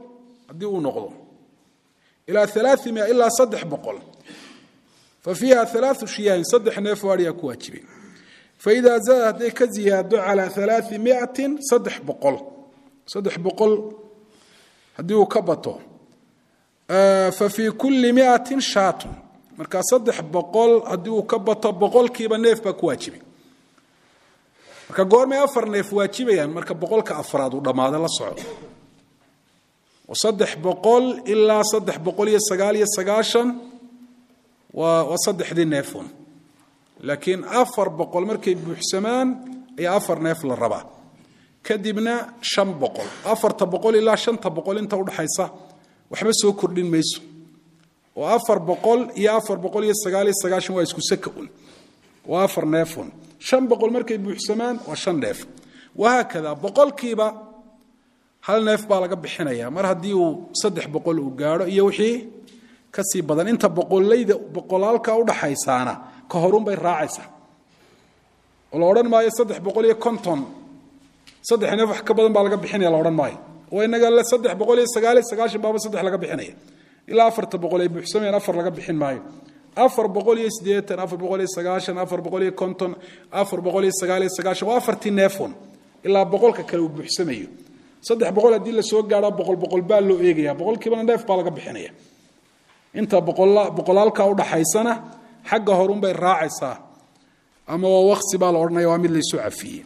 haddii uu noqdo ilaa alaaimia ilaa saddex boqol fa fiiha alaau shiyaahin saddex neef oo adhiyaa ku waajibay faida zaada hadday ka ziyaado calaa alaai miatin saddex boqol saddex boqol haddii uu ka bato fa fii kulli miatin shaatun markaa saddex boqol haddii uu ka bato boqolkiiba neef baa ku waajibay marka goormay afar neef waajibayaan marka boqolka afraad uu dhammaado la soco oo saddex boqol ilaa saddex boqol iyo sagaal iyo sagaashan waa waa saddexdii neefun laakiin afar boqol markay buuxsamaan ayaa afar neef la rabaa kadibna shan boqol afarta boqol ilaa shanta boqol inta udhaxaysa waxba soo kordhin mayso oo afar boqol iyo afar boqol iyo sagaal iyo sagaashan waa isku saka un waa afar neefun shan boqol markay buuxsamaan waa shan neef wahaakada boqolkiiba hal neef baa laga bixinaya mar haddii uu saddex boqol uu gaadho iyo wixii kasii badan inta boqolayda boqolaalka udhaxaysaana ka horunbay raacaysaa oo la odhan maayo saddex boqol iyo konton saddex neef wax ka badan baa laga bixinaya la odhan maayo oo inaga le saddex boqol iyo sagaaliyo sagaashan baaba saddex laga bixinaya ilaa afarta boqol ay buuxsamayaan afar laga bixin maayo afar boqol iyo siddeetan afar boqol iyo sagaashan afar boqol iyo konton afar boqol iyo sagaal iyo sagaashan waa afartii neefun ilaa boqolka kale uu buuxsamayo saddex boqol haddii lasoo gaadho boqol boqol baa loo eegaya boqolkiibana neef baa laga bixinaya inta boqolaalka udhaxaysana xagga horunbay raacaysaa ama waa waqsi baa la odhanaya waa mid laysu cafiyey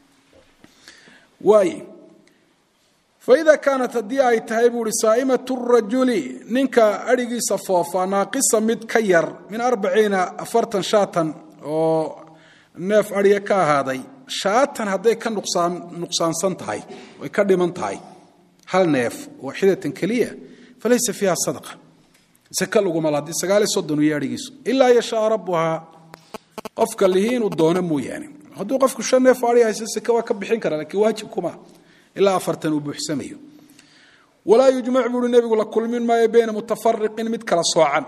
waay faida kaanat haddii ay tahay buu uhi saa'imatu rajuli ninka adhigiisa foofa naaqisa mid ka yar min arbaciina afartan shaatan oo neef adhiga ka ahaaday shaatan hadday ka nuqsaan nuqsaansan tahay way ka dhiman tahay hal neef waaxidatan keliya falaysa fiiha sadaqa saka laguma la haddii sagaal iyo soddon iyo adhigiisu ilaa yashaa rabbuhaa qofka lihi inuu doono mooyaane hadduu qofku shan neef adhi hayso saka waa ka bixin kara lakiin waajib kuma ilaa afartan uu buuxsamayo walaa yujmac buuhi nebigu la kulmin maayo bayna mutafariqin mid kala soocan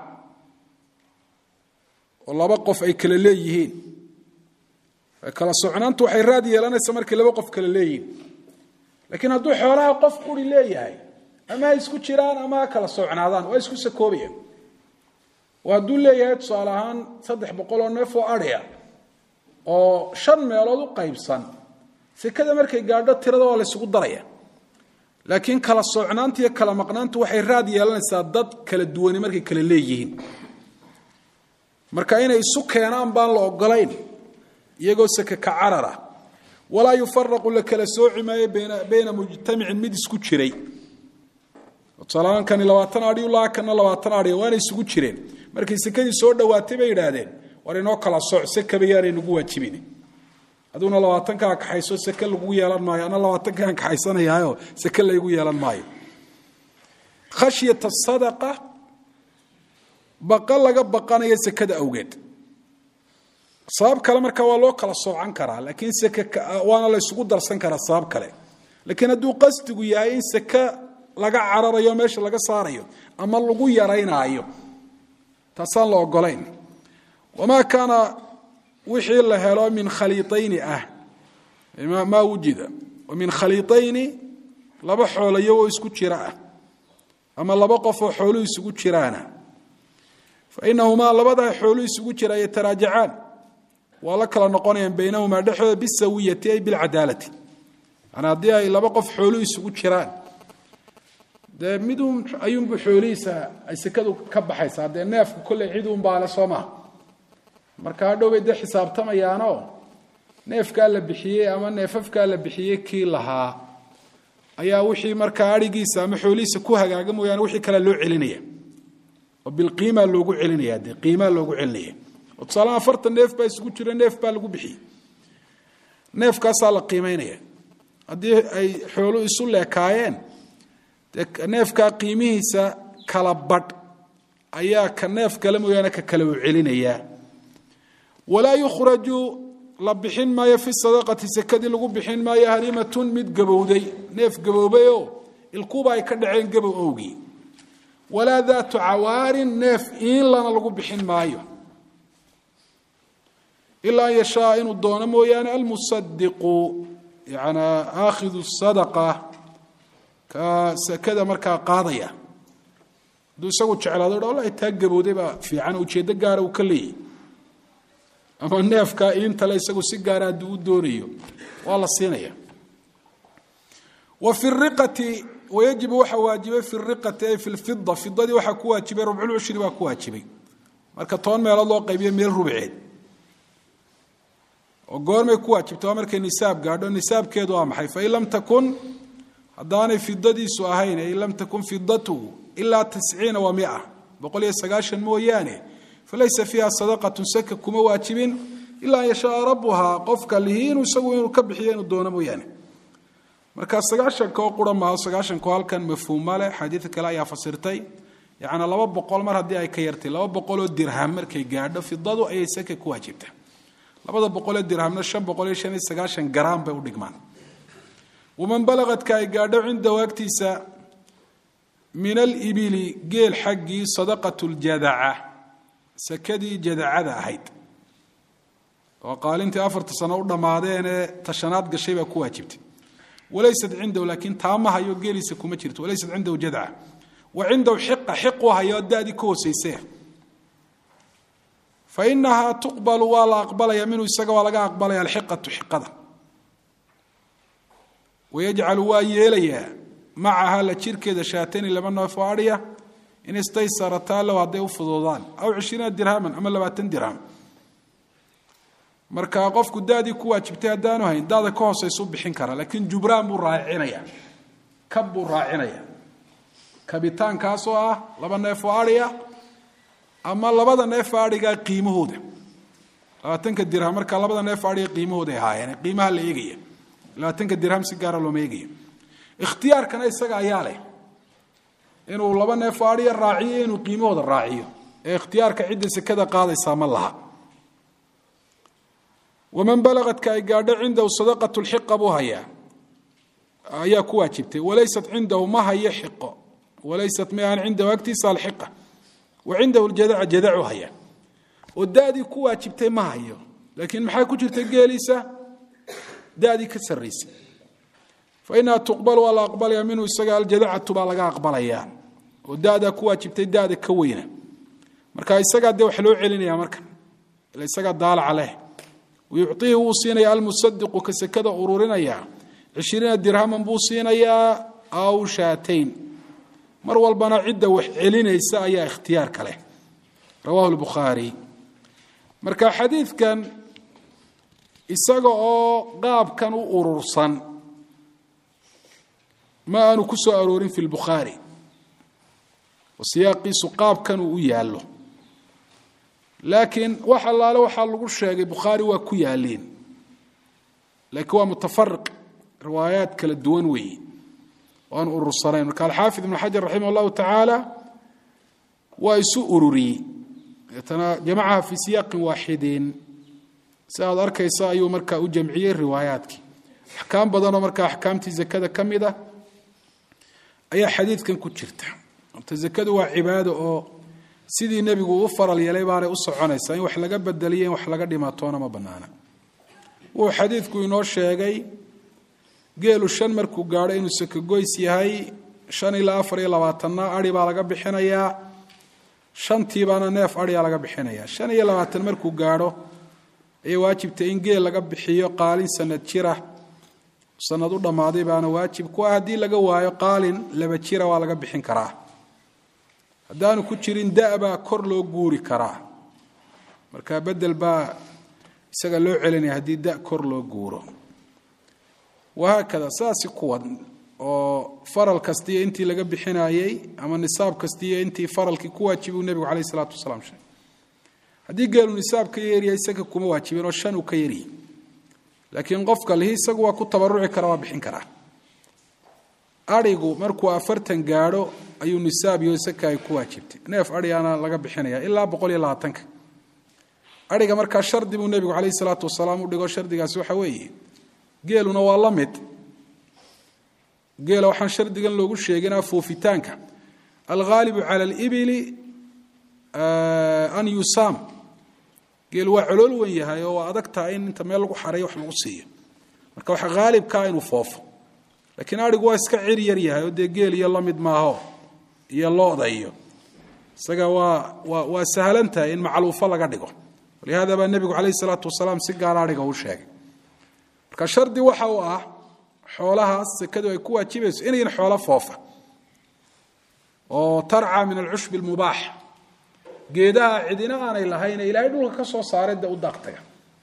oo laba qof ay kala leeyihiin kala socnaantu waxay raad yeelanaysa markay laba qof kala leeyihiin laakiin hadduu xoolaha qof quri leeyahay ama ha isku jiraan ama ha kala socnaadaan waa isku sakoobayaan oo hadduu leeyahay tusaale ahaan saddex boqol oo neef oo adhiya oo shan meelood u qaybsan sekada markay gaadho tirada waa la ysugu daraya laakiin kala socnaanta iyo kala maqnaantu waxay raad yeelanaysaa dad kala duwani markay kala leeyihiin marka inay isu keenaan baan la ogolayn iyagoo seke ka carara walaa yufaraqu la kala sooci maayo bayna mujtamicin mid isku jiray tusaalahaan kani labaatan adhi ulaa kana labaatan adhi waana isugu jireen markay sekadii soo dhowaatay bay yidhaahdeen war inoo kala sooc sekaba yaanay nagu waajibin aduguna labaatankaa kaxayso seke lagu yeelan maayo ana labaatankaan kaxaysanayaayo seke laygu yeelan maayo khashyata sadaqa baqa laga baqanayo sekada awgeed sabab kale markaa waa loo kala soocan karaa laakiin seke waana la ysugu darsan karaa sabab kale laakiin hadduu qasdigu yahay in seke laga cararayo meesha laga saarayo ama lagu yaraynaayo taasaan la ogolayn wamaa kaana wixii la helo min khaliiayni ah maa wujida min khaliiayni laba xoolayo oo isku jira ah ama laba qof oo xooluhu isugu jiraana fainahumaa labadaa xooluhu isugu jira yataraajacaan waa la kala noqonayaan baynahumaa dhexdooda bisawiyati ay bilcadaalati yani haddii ay laba qof xooluhu isugu jiraan dee midun ayuunbu xoolihiisa ay sekadu ka baxaysaa dee neefku kolley ciduunbaale soo maha marka hadhow bay dee xisaabtamayaanoo neefkaa la bixiyey ama neefafkaa la bixiyey kii lahaa ayaa wixii markaa adhigiisa ama xoolihiisa ku hagaaga mooyaane wixii kalea loo celinaya oo bilqiimaa loogu celinaya dee qiimaa loogu celinaya oo tusaalaha afartan neef baa isugu jira neef baa lagu bixiyey neefkaasaa la qiimaynaya haddii ay xooluhu isu leekaayeen dee neefkaa qiimihiisa kala badh ayaa ka neef kale mooyaane ka kale uu celinayaa walaa yukhraju la bixin maayo fi sadaqati sekadii lagu bixin maayo harimatun mid gabowday neef gaboobayoo ilkuuba ay ka dhaceen gabow owgii walaa daatu cawaarin neef iinlana lagu bixin maayo ilaa an yashaa inuu doono mooyaane almusadiqu yana aakhidu sadaqa ka sakada markaa qaadaya hadduu isagu jeclaado dha wallahi taa gabowday baa fiican ujeeddo gaara uu ka leeyahy ama neefkaa iintale isagu si gaara hadduu u doonayo waa la siinaya wa fi riqati wayajibu waxaa waajibay fi riqati ay fi lfida fidadii waxaa ku waajibay rubculcushri baa ku waajibay marka toban meelood loo qaybiyo meel rubceed oo goormay ku waajibtay waa markay nisaab gaadho nisaabkeedu waa maxay fain lam takun haddaanay fidadiisu ahayn in lam takun fidatuhu ilaa tisciina wa mia boqol iyo sagaashan mooyaane falaysa fiiha sadaqatun saka kuma waajibin ilaa an yashaaa rabuhaa qofka lihi inuu isagu inuu ka bixiyo inuu doono mooyaane marka sagaashanka oo qura maaho sagaashanko halkan mafhuuma leh xadiid kale ayaa fasirtay yacni laba boqol mar haddii ay ka yartay laba boqoloo dirham markay gaadho fidadu ayay saka ku waajibta labada boqolee dirhamna shan boqol iyo shan iyo sagaashan garaam bay u dhigmaan waman balagadka ay gaadho cindahu agtiisa min alibili geel xaggii sadaqat ljadaca sakadii jadacada ahayd oo qaalintii afarta sano u dhammaadeenee tashanaad gashay baa ku waajibtay walaysat cindahu laakiin taama hayo geeliisa kuma jirto walaysat cindahu jadca wa cindahu xiqa xiqu hayo daadii ka hooseyse fa inahaa tuqbalu waa la aqbalaya minhu isaga waa laga aqbalaya alxiqatu xiqada wayajcalu waa yeelayaa macaha la jirkeeda shaatani laba neef oo adhiya in istaysarataa low hadday u fuduudaan aw cishriina dirhaman ama labaatan dirham marka qofku daadii ku waajibtay haddaanu hayn daada ka hoosaysu bixin kara laakiin jubraan buu raacinaya kab buu raacinaya kabitaankaas oo ah laba neef oo adhiya ama labada neef adhiga qiimahooda labaatanka dirham marka labada neef adhiga qiimahooda ay ahaayeen qiimaha la eegaya labaatanka dirham si gaara looma eegaya ikhtiyaarkana isaga ayaa leh inuu laba neef adhiya raaciyo inuu qiimahooda raaciyo ee ikhtiyaarka cidda sekada qaadaysaa ma laha waman balagadka ay gaadho cindahu sadaqat lxiqa buu hayaa ayaa ku waajibtay walaysat cindahu ma hayo xiqo walaysat maan cindahu agtiisa alxiqa wa cindahu ljadaca jadacu haya oo dadii ku waajibtay ma hayo laakiin maxaa ku jirta geeliisa dadii ka sarraysay fa inaha tuqbal waa la aqbalaya minhu isaga aljadacatu baa laga aqbalayaa oo dadaa ku waajibtay dada ka weyna marka isagaa dee wax loo celinaya markan ila isagaa daalaca leh wayuciihi wuu siinaya almusadiqu ka sekada ururinaya cishriina dirhaman buu siinayaa aw shaatayn mar walbana cidda wax celinaysa ayaa ikhtiyaarka leh rawahu lbukhaari marka xadiidkan isaga oo qaabkan u urursan ma aanu ku soo aroorin fi lbukhaari oo siyaaqiisu qaabkan uu u yaallo laakiin wax allaale waxaa lagu sheegay bukhaari waa ku yaaleen laakiin waa mutafariq riwaayaat kala duwan weeye oo aan urursanayn marka alxaafid ibnu xajar raximah allahu tacaala waa isu ururiyey deetana jamacaha fii siyaaqin waaxidin si aad arkaysa ayuu markaa u jamciyey riwaayaadkii axkaam badanoo markaa axkaamtii zakada ka mid ah ayaa xadiidkan ku jirta horta zakadu waa cibaado oo sidii nebigu u faral yeelay baanay u soconaysaa in wax laga bedeliyo in wax laga dhimaatoona ma banaana wuxuu xadiidku inoo sheegay geelu shan markuu gaadho inuu sakagoys yahay shan ilaa afar iyo labaatanna ari baa laga bixinayaa shantiibaana neef ariyaa laga bixinaya shan iyo labaatan markuu gaadho ayay waajibtay in geel laga bixiyo qaalin sanad jira sanad u dhammaaday baana waajib ku ah haddii laga waayo qaalin laba jira waa laga bixin karaa haddaanu ku jirin da-baa kor loo guuri karaa marka bedel baa isaga loo celinaya haddii da kor loo guuro wahaakada saasi kuwan oo faral kastiiyo intii laga bixinayey ama nisaab kastiiyo intii faralkii ku waajibuu nebigu caleyh isalaatu wasalaam sheegay haddii geelu nisaab ka yeeryahay isaga kuma waajibin oo shan uu ka yaryahy laakiin qofka lihi isagu waa ku tabaruci kara waa bixin karaa arigu markuu afartan gaadho ayuu nisaab iyo saka ay ku waajibtay neef arigaana laga bixinaya ilaa boqol iyo labaatanka ariga markaa shardi buu nebigu caleyhi salaatu wasalaam u dhigo shardigaasi waxa weeye geeluna waa la mid geela waxaan shardigan loogu sheeginaa foofitaanka alghaalibu cala alibili an yusaam geelu waa colool wen yahay oo waa adag tahay in inta meel lagu xareeyo wax lagu siiyo marka waxa haalibkaa inuu foofo laakiin adhigu waa iska cir yar yahay oo dee geel iyo lamid maaho iyo looda iyo isaga waa waa waa sahlan tahay in macluufo laga dhigo walihaada baa nebigu calayhi salaatu wasalaam si gaara adhiga u sheegay marka shardi waxa uu ah xoolahaas sekadu ay ku waajibayso inayn xoolo foofa oo tarca min alcushbi almubaax geedaha cidina aanay lahayne ilaahay dhulka ka soo saaray dee u daaqtaga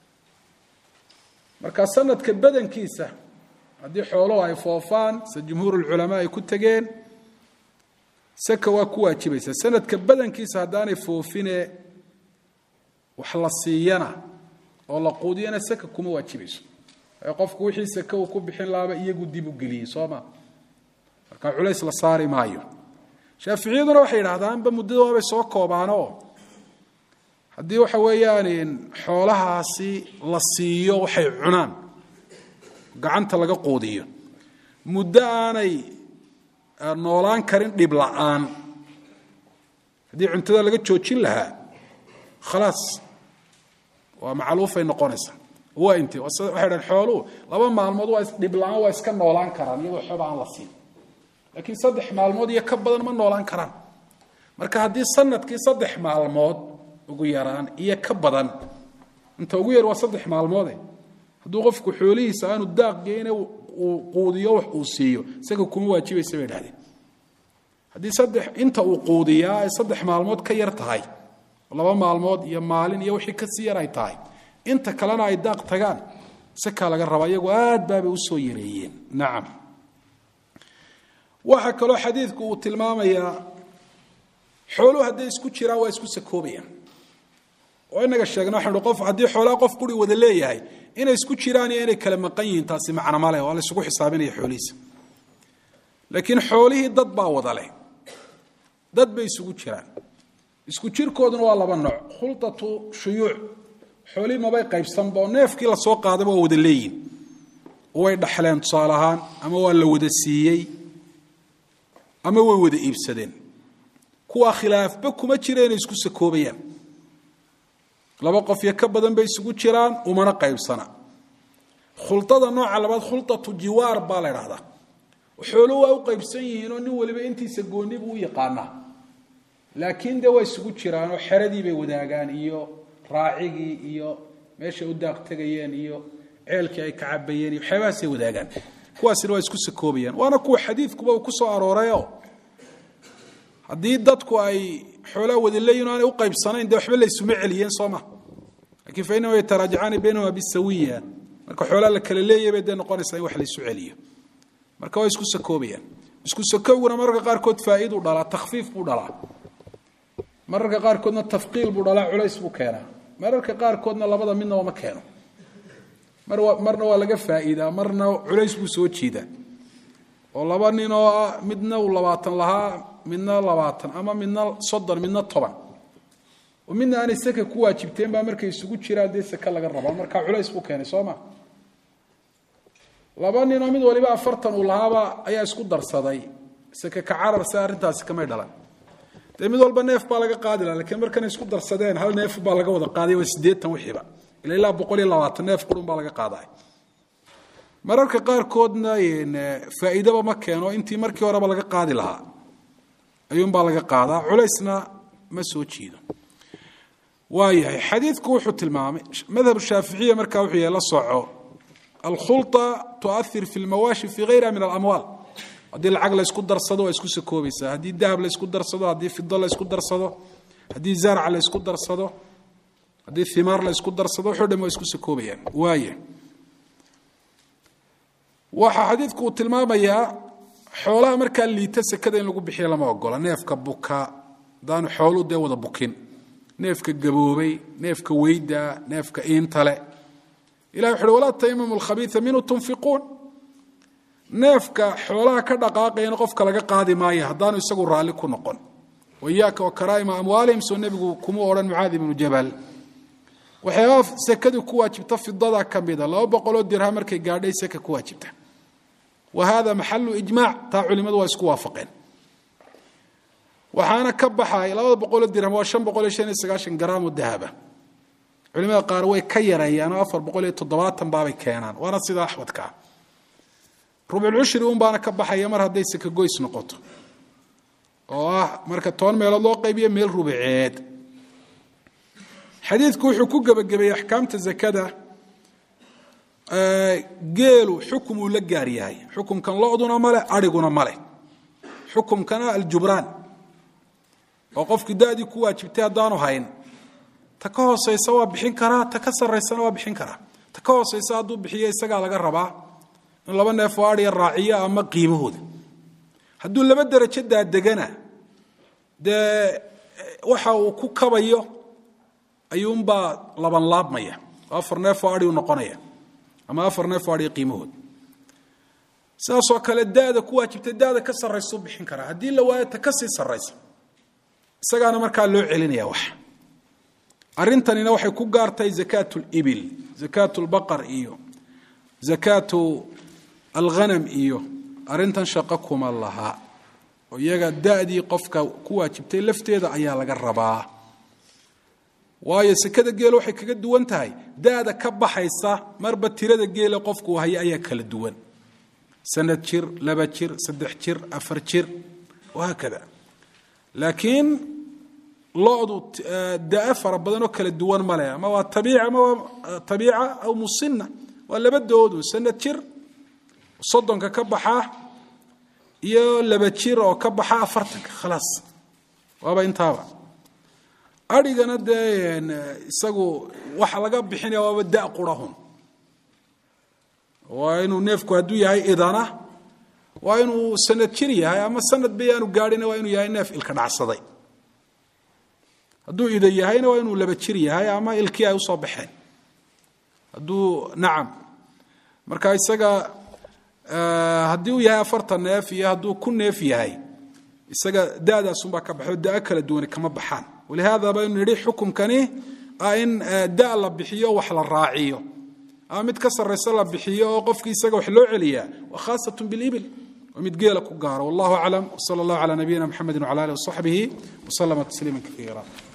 marka sanadka badankiisa haddii xooluhu ay foofaan sida jumhuur ulculamaa ay ku tegeen saka waa ku waajibaysa sanadka badankiisa haddaanay foofine wax la siiyana oo la quudiyana saka kuma waajibayso ee qofku wixii sake uu ku bixin lahaaba iyagu dib u geliyey soo ma marka culays la saari maayo shaaficiyaduna waxay yidhahdaanba muddada waabay soo koobaanoo haddii waxa weeyaan xoolahaasi la siiyo waxay cunaan gacanta laga quudiyo muddo aanay noolaan karin dhib la'aan haddii cuntada laga joojin lahaa khalaas waa macluufay noqonaysaa waa inti waxay dhahen xooluhu laba maalmood waa dhib la'aan waa iska noolaan karaan iyadoo xooba aan la siin laakiin saddex maalmood iyo ka badan ma noolaan karaan marka haddii sanadkii saddex maalmood ugu yaraan iyo ka badan inta ugu yar waa saddex maalmoode hadduu qofku xoolihiisa aanu daaq geyne uu quudiyo wax uu siiyo isaga kuma waajibaysa bay dhahdeen haddii saddex inta uu quudiyaa ay saddex maalmood ka yar tahay laba maalmood iyo maalin iyo wixii kasii yar ay tahay inta kalena ay daaq tagaan sakaa laga rabaa iyagu aad baabay usoo yareeyeen nacam waxaa kaloo xadiidku uu tilmaamayaa xooluhu hadday isku jiraan waa isku sakoobayaan oo inaga sheegna waxanu qof haddii xoolaha qof quri wada leeyahay inay isku jiraan iyo inay kala maqan yihiin taasi macno ma leh waa la isugu xisaabinaya xoolihiisa laakiin xoolihii dad baa wada leh dad bay isugu jiraan isku jirkooduna waa laba nooc khulatu shuyuuc xoolihii mabay qaybsanba oo neefkii lasoo qaadaba waa wada leeyihin way dhaxleen tusaale ahaan ama waa la wada siiyey ama way wada iibsadeen kuwaa khilaafba kuma jira inay isku sakoobayaan laba qof iyo ka badan bay isugu jiraan umana qaybsana khulada nooca labaad khulatu jiwaar baa la dhahdaa xooluhu waa u qaybsan yihiin oo nin waliba intiisa gooni buu u yaqaanaa laakiin de waa isugu jiraan oo xeradii bay wadaagaan iyo raacigii iyo meeshay u daaq tegayeen iyo ceelkii ay ka cabayeen iyo waxyaabahaasay wadaagaan kuwaasina waa isku sakoobayaan waana kuwa xadiidkuba uu ku soo aroorayo haddii dadku ay xoolaa wada leeyihin o aanay u qaybsanayn dee waxba laysuma celiyeen soo ma lakiin fa inama yataraajacaani baynahuma bisawiya marka xoolaa la kala leeyahy bay dee noqonaysaa in wax laysu celiyo marka waa isku sakoobayaan isku sakowguna mararka qaarkood faa'iiduu dhalaa takhfiif buu dhalaa mararka qaarkoodna tafqiil buu dhalaa culays buu keenaa mararka qaarkoodna labada midnaba ma keeno marna waa laga faa'iidaa marna culays buu soo jiidaa oo laba nin oo ah midna uu labaatan lahaa midna labaatan ama midna soddon midna toban oo midna aanay saka ku waajibteen baa markay isugu jiraan dee saka laga rabaa markaa culays buu keenay soo ma laba ninoo mid waliba afartan uu lahaaba ayaa isku darsaday saka ka carar se arrintaasi kamay dhalan dee mid walba neef baa laga qaadi laha lakiin markanay isku darsadeen hal neef baa laga wada qaaday waa siddeetan wixiiba ila ilaa boqol iyo labaatan neef qurun baa laga qaaday mararka qaarkoodna faa'iidaba ma keeno intii markii horeba laga qaadi lahaa ayuunbaa laga qaadaa culaysna ma soo jiido waayahay xadiidku wuxuu tilmaamay madhab shaaficiya markaa wuxuu yahay la soco alkhulطa tuahir fi lmawaashi fi gayriha min alamwaal haddii lacag la ysku darsado waa isku sakoobaysaa haddii dahab la ysku darsado haddii fido la ysku darsado haddii zarc la ysku darsado haddii himaar la ysku darsado waxo dhan waa isku sakoobayaan waaya waxaa xadiidku uu tilmaamayaa xoolaha markaa liita sekada in lagu bixiya lama ogola neefka buka hadaanu xooluu dee wada bukin neefka gaboobay neefka weyda neefka iintale ilahi wuxu uhi walaa taymamu lkhabiia minhu tunfiquun neefka xoolaha ka dhaqaaqayana qofka laga qaadi maayo haddaanu isagu raalli ku noqon waiyaaka wa karaa'ima amwaalihim soo nebigu kuma odhan mucaadi ibnu jabal waxyaabaa sekadii ku waajibta fidada ka mida laba boqoloo dirham markay gaadhay seka ku waajibta wa hada maxalu ijmaac taa culimadu waa isku waafaqeen waxaana ka baxay labada boqoloo dirham waa shan boqol iyo shan iyo sagaashan garaam oo dahaba culimada qaar way ka yareeyaan oo afar boqol iyo toddobaatan baabay keenaan waana sida axwadkaa rubculcushri un baana ka baxaya mar hadday sakagoys noqoto oo ah marka toban meelood loo qaybiyo meel rubaceed xadiidku wuxuu ku gebagabeeyey axkaamta zakada geelu xukum uu la gaar yahay xukumkan loduna male ariguna male xukumkana aljubraan oo qofkii dadii ku waajibtay haddaanu hayn ta ka hooseysa waa bixin karaa ta ka saraysana waa bixin karaa ta ka hooseysa hadduu bixiyo isagaa laga rabaa in laba neef oo adhiya raaciyo ama qiimahooda hadduu laba derajo daadegana dee waxa uu ku kabayo ayuunbaa laban laabmaya oo afar neef oo adhiu noqonaya ama afar neef oo adhiya qiimahooda sidaasoo kale dada ku waajibtay dada ka sarraysuu bixin karaa haddii la waayo ta ka sii sarraysa isagaana markaa loo celinaya wax arrintanina waxay ku gaartahay zakaat libil zakaat lbaqar iyo zakaatu alghanam iyo arrintan shaqo kuma laha oo iyaga dadii qofka ku waajibtay lafteeda ayaa laga rabaa waayo sekada geela waxay kaga duwan tahay dada ka baxaysa marba tirada geela qofku haya ayaa kala duwan sanad jir laba jir saddex jir afar jir wahaakada laakiin lodu daa fara badan oo kala duwan male ama waa abiic ama waa abiica aw musina waa laba doodu sanad jir soddonka ka baxaa iyo laba jir oo ka baxa afartanka khalaas waaba intaaba arigana dee isagu waxa laga bixinaya waaba da qurahun waa inuu neefku hadduu yahay idana waa inuu sanad jir yahay ama sanad ba yaanu gaadhina waa inuu yahay neef ilka dhacsaday hadduu ida yahayna waa inuu laba jir yahay ama ilkii ay usoo baxeen hadduu nacam marka isaga haddii uu yahay afartan neef iyo hadduu ku neef yahay isaga dadaasunbaa ka baxo da kala duwani kama baxaan walihaada baynu nidhi xukumkani ah in da la bixiyo wax la raaciyo ama mid ka sarraysa la bixiyo oo qofkii isaga wax loo celiyaa wa khaasat bilibil waa mid geela ku gaaro wallahu aclam wsala allahu cala nabiyina mxamedi wcala alih wasaxbihi waslama tasliima kaiira